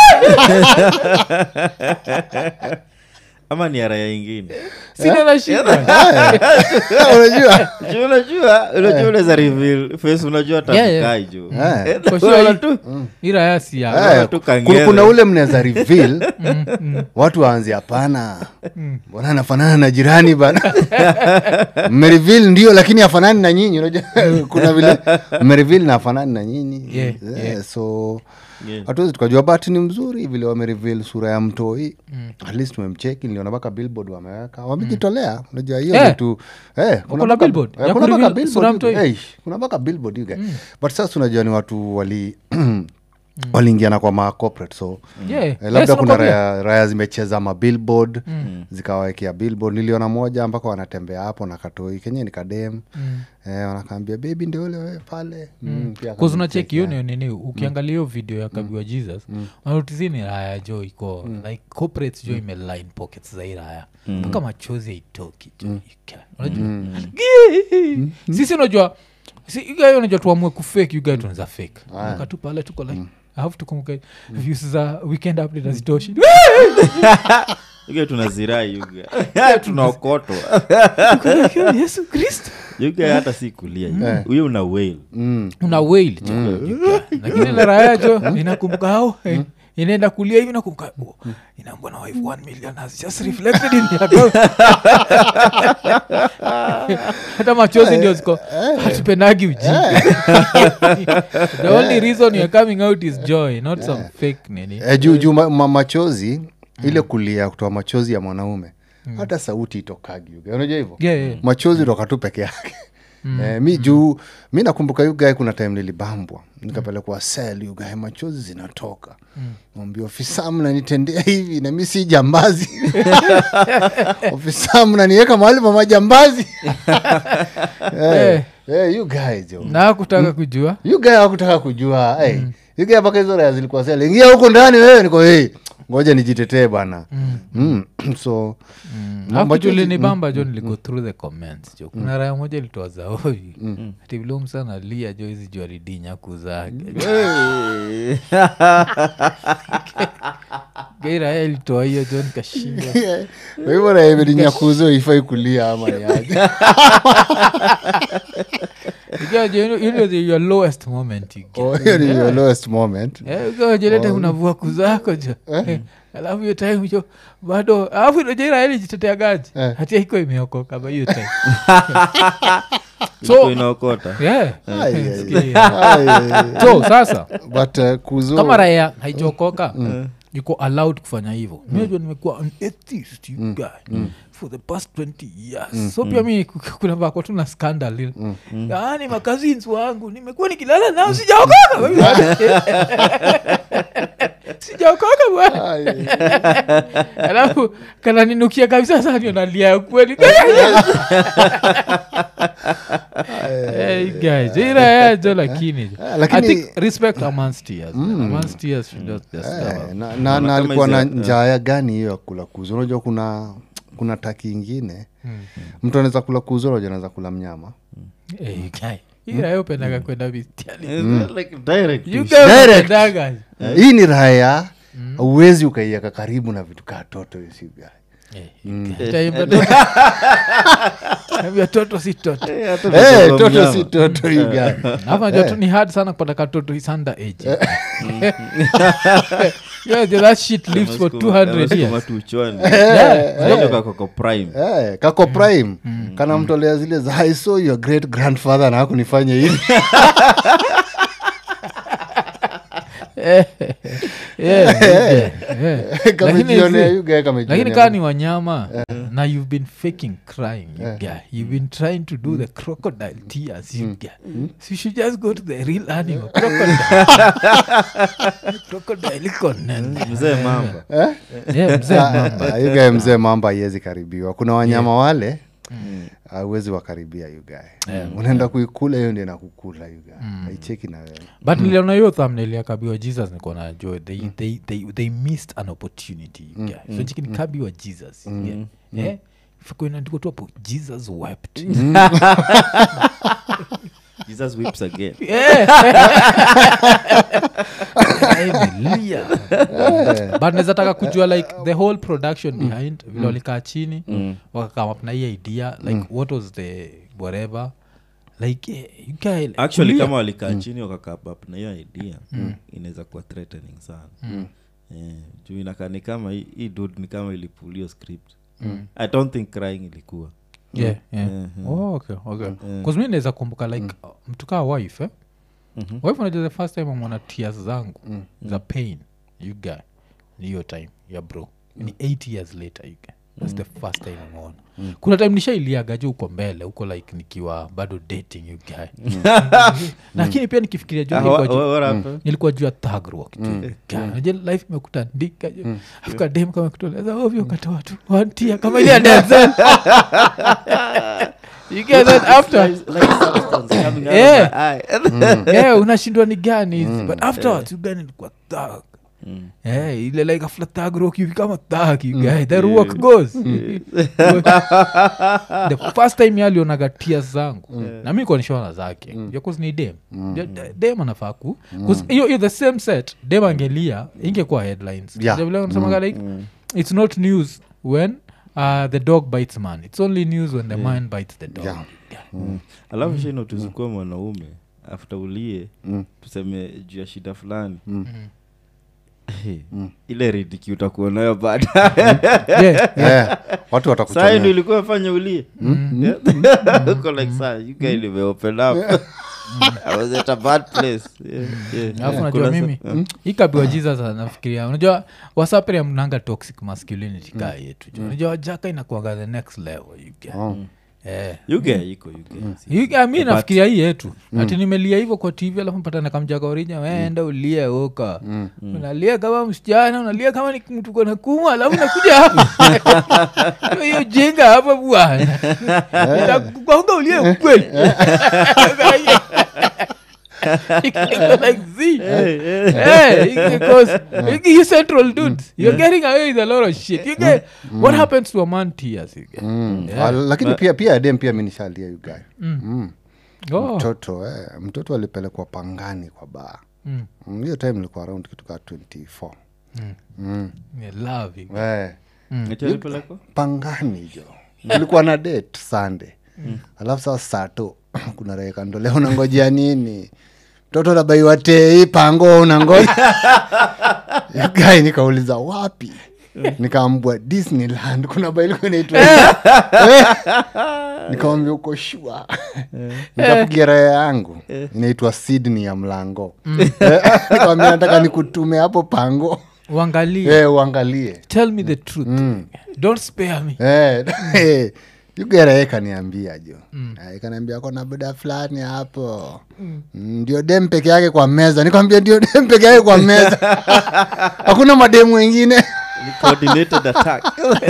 ama ni araya ingine sina na shida unajua Juu unajua unajua unaweza reveal face unajua Yeah, yeah. takai juu Eh. For sure, Unaona hii- tu ila yasi ya Eh, tu ku- kangere. kuna ule mnaweza reveal watu waanze hapana mbona anafanana na jirani bana mmereveal ndio lakini afanani na nyinyi unajua kuna vile mmereveal na afanani na nyinyi Yeah, Eh, yeah. so Yeah. hatuwezi tukajua but ni mzuri vile wamereveal sura ya mtoi at least tumemcheki niliona mpaka billboard wameweka wamejitolea unajua hiyo Eh. vitu eh, kuna na mpaka- billboard? eh, Ya kuna mpaka kureveal billboard sura ya you- mtoi? eh, kuna mpaka billboard you guy. but sasa unajua ni watu wali waliingiana kwa ma corporate so Yeah. Eh, Yes, labda kuna nakwambia. raya, raya zimecheza mabillboard zikawawekea billboard niliona moja mpaka wanatembea hapo na katoi kenye ni kadem eh, wanakaambia bebi ndio ule wewe pale mm. pia akamcheki, kuzunacheki hiyo eh. ni nini ukiangalia hiyo video ya kabiwa jesus wanotizini raya jo iko like corporates jo imeline pockets za hii raya mpaka machozi haitoki jo Ika- unajua Gii! sisi unajua si igayo unajua tuamue kufake ugae tunaweza fake wakatu pale tuko like I have to kumbuka views za weekend update hazitoshi yuga tunazirai yuga tunaokotwa yesu kristo yuga hata si kulia huyo una wail Mm. una wail jo lakini ile raya jo inakumbuka hao eh, inaenda kulia hivi nakumbuka oh, inaambwa na wife 1 million has just reflected in the account hata machozi ndio ziko hatupendagi ujinga the only reason you're coming out is joy not some fake nini Eh, juu juu ma, ma, machozi ile kulia kutoa machozi ya mwanaume hata sauti itokagi yuga unajua hivyo Yeah, yeah. machozi toka tu peke yake Eh, mi juu mi nakumbuka yugae kuna time nilibambwa nikapelekwa sel yugae machozi zinatoka mwambia ofisa mnanitendea hivi na mi si jambazi ofisa mnaniweka mahali pa majambazi Eh. Eh, eh, you guys, yo. na kutaka kujua You guy hakutaka kujua hey, you guy mpaka hizo raya zilikuwa sel ingia huko ndani wewe niko hey, ngoja nijitetee bwana mm. so ma- machozi- akujulini bamba jo niligo through the comments jo kuna raya moja ilitoa zaovi ati vile msana lia jo hizi jua ridinyaku zake gairaya ilitoa hiyo jo nikashindwa kwa hivyo raemedinyakuzo ifai kulia ama niaje Ikiwa jo, you know the- your lowest moment you get. Oh, hiyo ni your lowest moment Eh, ukiwa jeleta unavua kuzako jo Eh, alafu hiyo time hiyo bado alafu inajairaeli jiteteagaji Eh. hati haiko imeokoka ba hiyo time Ilikuwa inaokota yeah. Ai, ai, Sikia. ai, ai. so sasa but uh, kuzo kama raya haijaokoka yuko allowed kufanya hivyo minajua nimekuwa an atheist you guy for the past 20 years so pia mi ku- kuna vako tu na scandal ile yaani makazins wangu nimekuwa nikilala nao sijaokoka sijaokoka bwana Ai, ai. alafu kananinukia kabisa saa ndio nalia ya kweli Hey, guys, hii raya jo lakini Ah, lakini- I think respect amongst tears man. amongst tears should just just Eh, stop. na, na, Naona na kama alikuwa na hizi- njaya gani hiyo ya kula kuzo unajua kuna kuna taki ingine mtu anaweza kula kuzo unajua anaweza kula mnyama Hey, guy, hii raya upendaga kwenda bitiani Like direct You to guys Direct. upendaga. hii ni raya uwezi ukaiaka karibu na vitu kaa toto isiga Eh, itaimba toto. Ambia toto si toto Eh, hata hey, ukisema toto mnyama. si toto yuga Alafu najua tu ni hard sana kupata katoto is under age Yeah, that shit lives for Kama 200 sukuma years tu uchwani Yeah. Hiyo kako prime Eh, kako prime kanamtolea zile za i saw your great grandfather na hakunifanya hivi Eh, yeah, yeah, yeah. Lakini kamejionea zi- yuga lakini kaa ni wanyama na you've been faking crying you guy you've been trying to do the crocodile tears you guy so you should just go to the real animal crocodile crocodile iko nene. mzee mamba Yeah, mzee mamba yugae mzee mamba haiwezi karibiwa kuna wanyama wale auwezi wakaribia yugae unaenda kuikula hiyo ndio nakukula yugae haicheki na wewe but niliona hiyo thumbnail ya kabiwa jesus niko na jo they, they, they, they missed an opportunity you guy. so chikini kabiwa jesus you guy. Eh? Fiko inaandikwa tu hapo jesus wept jesus whips again Emilia. but naweza taka kujua like the whole production behind vile walikaa chini wakakam up na hii idea like what was the whatever like eh, you guy, like, actually kulia. kama walikaa chini wakakapap na hiyo idea inaweza kuwa threatening sana Eh, juu inakaa ni kama hii hii dude ni kama ilipulio script i don't think crying ilikuwa yeah, yeah. Mhm. Oh, okay, okay. 'Cause mi naweza kumbuka like uh, mtu kaa wife eh? wife unajua the first time amona tears zangu za pain you guy ni hiyo time ya bro ni 8 years later you guy thats the first time ameona kuna time nishailiaga juu uko mbele huko like nikiwa bado dating you guy lakini pia nikifikiria juu Ah, nilikuwa wha- juu- wha- what happened? nilikuwa juu ya thagro life imekutandika mm. afika dem kama kutoleza ovyo katoa tu wantia kama ile ya Denzel. You get that after Like substance coming out of Yeah. my eye. yeah, unashindwa ni gani hizi but afterwards you gani ilikuwa thug Yeah, ile like after thug rock you become a thug you guy that work goes the first time yalionaga tears zangu na mi kuoneshana zake mm. ni dem De- de- dem anafaa ku 'cause hiyo hiyo the same set dem angelia ingekuwa headlines Yeah. Ndio vile wanasemaga like it's not news when uh, the dog bites man it's only news when the man bites the dog Yeah. Yeah. alafu shino tuzikuwa mwanaume after ulie Mm. tuseme juu ya shida fulani Mm. Hey, ile ridiki utakuwa nayo baada Yeah. yeah. watu saa ndo watakuchomea ilikuwa fanya ulie uko like saa you guy limeopen up I was at a bad place yeah, yeah. alafu Kuna najua sa- mimi hii kabiwa jesus nafikiria unajua wasapria mnanga toxic masculinity kaa yetu jo unajua wajaka inakuaga the next level you get. Oh. Eh. You guy iko you guy. Hii- ah, mi nafikiria hii yetu ati nimelia hivyo kwa tv alafu mpatana kamjaka orija wenda ulie uka unalia kama msichana unalia kama ni mtu kona kuma alafu nakuja hapa hiyo jinga hapa bwana Nitakugonga ulie ukweli like Z. Hey, because you central dudes you're getting away with a lot of shit you get what happens to a man tears you get Mm. Yeah. Ah, lakini pia pia dem pia minishalia yugae mm. oh. mtoto eh, mtoto alipelekwa pangani kwa baa Mm. Mm, hiyo time ilikuwa around kitu kaa 24 mm. Yeah, love you. eh, Eti alipelekwa? pangani jo ulikuwa na date sunday alafu saa sato kuna rekando leo unangojea nini mtoto nabaiwa tei pango unangoja guy nikauliza wapi nikaambua disneyland kuna bailiko inaitwa nikamwambia uko shua nikapigia raya yangu inaitwa sydney ya mlango nikamwambia nataka nikutume hapo pango uangalie Eh, uangalie tell me the truth don't spare me Eh, eh, yugerae kaniambia jo Eh, kaniambia kona buda fulani hapo Mm, ndio dem peke yake kwa meza nikwambia ndio dem peke yake kwa meza hakuna mademu wengine Ni coordinated attack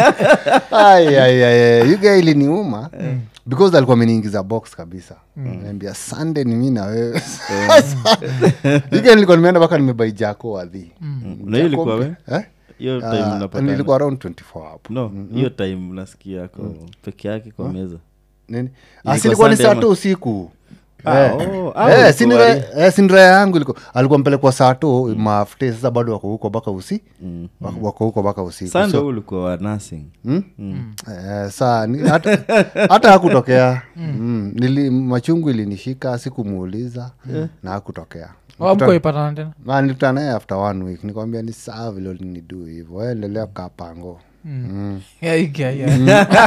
yuga iliniuma because alikuwa ameniingiza box kabisa naambia sunday ni mi na wewe yuga nilikuwa nimeenda mpaka nimebai jako wadhi na hiyo ilikuwa we Eh? hiyo time Ah, unapatana. nilikuwa around 24 hapo no hiyo time nasikia ako peke yake kwa meza nini Ilikuwa Ah, si ilikuwa ni Sunday saa ama- tu usiku Ah, Eh. oh, ah, Eh, ulikuwa si ni wali- ra- eh, si ni raya yangu ilikuwa- alikuwa mpelekwa saa tu mafute sasa bado wako huko mpaka usi wako- wako huko mpaka usiku Sunday So, ulikuwa wa nursing eh, saa ni- hata- hata hakutokea Mm, nili machungu ilinishika sikumuuliza na hakutokea amkoipatana tena Na nilikutana naye after one week nikwambia ni saa vile ulinidu hivo endelea kukaa pango Yeah, yeah, yeah.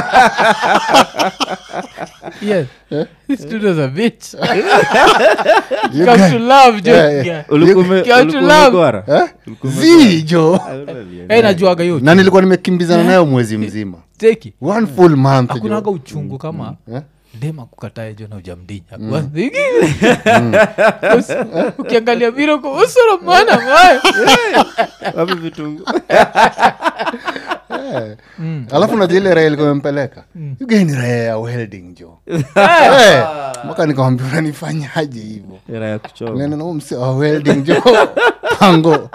yes. This dude was a bitch. You Come guys- to love, Joe. Yeah, yeah. Yeah. Ulikuwa ume- Count ulikuwa love. umegwara? Eh? Ulikuwa zijo umegwara? Eh, najuaga hiyo na nilikuwa nimekimbizana nayo mwezi mzima cheki one full month jo. akunaga uchungu kama Eh? dema kukatae jo na ujamdinya ukiangalia viroko usoro mwana mayo Wapi vitungu alafu najua ile raha ilikuwa imempeleka ugeni raha ya welding jo Eh, mpaka nikamwambia unanifanyaje hivo era ya kuchoma nena na huyu mse wa welding jo pango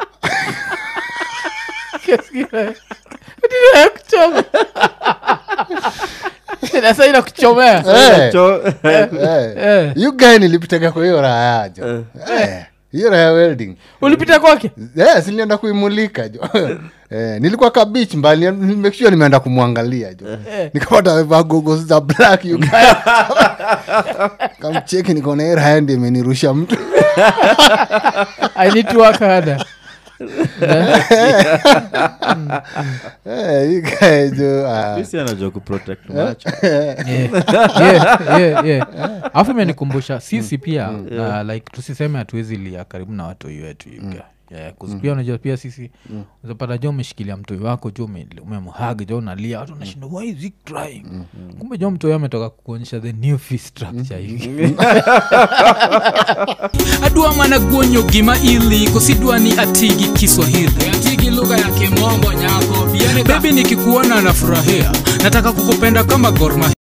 kuchoma nasa ina kuchomea Eh, Cho- eh. Eh. you guy nilipitaga kwa hiyo raha yajo Eh, hiyo raha ya welding ulipita kwake yes, nilienda kuimulika jo eh, nilikuwa kabich mbali make sure nimeenda kumwangalia jo nikapata amevaa goggles za black you guy. kamcheki nikaona hii raha ndi imenirusha mtu i need to work harder Eh, you guy jo ah. Sisi anajua kuprotect macho Yeah, yeah, yeah, yeah. alafu imenikumbusha sisi pia uh, like tusiseme hatuwezi lia karibu na watoi wetu yuga Yeah, 'cause pia unajua pia sisi uzapata jo umeshikilia mtoi wako jo ume- umemhag jo unalia watu unashinda why is he crying kumbe jo mtoi ametoka kukuonyesha the new fee structure hivi adwa mana guonyo gima ili kosidwa ni atigi kiswahili atigi lugha ya kimombo nyako bebi nikikuona nafurahia nataka kukupenda kama gorma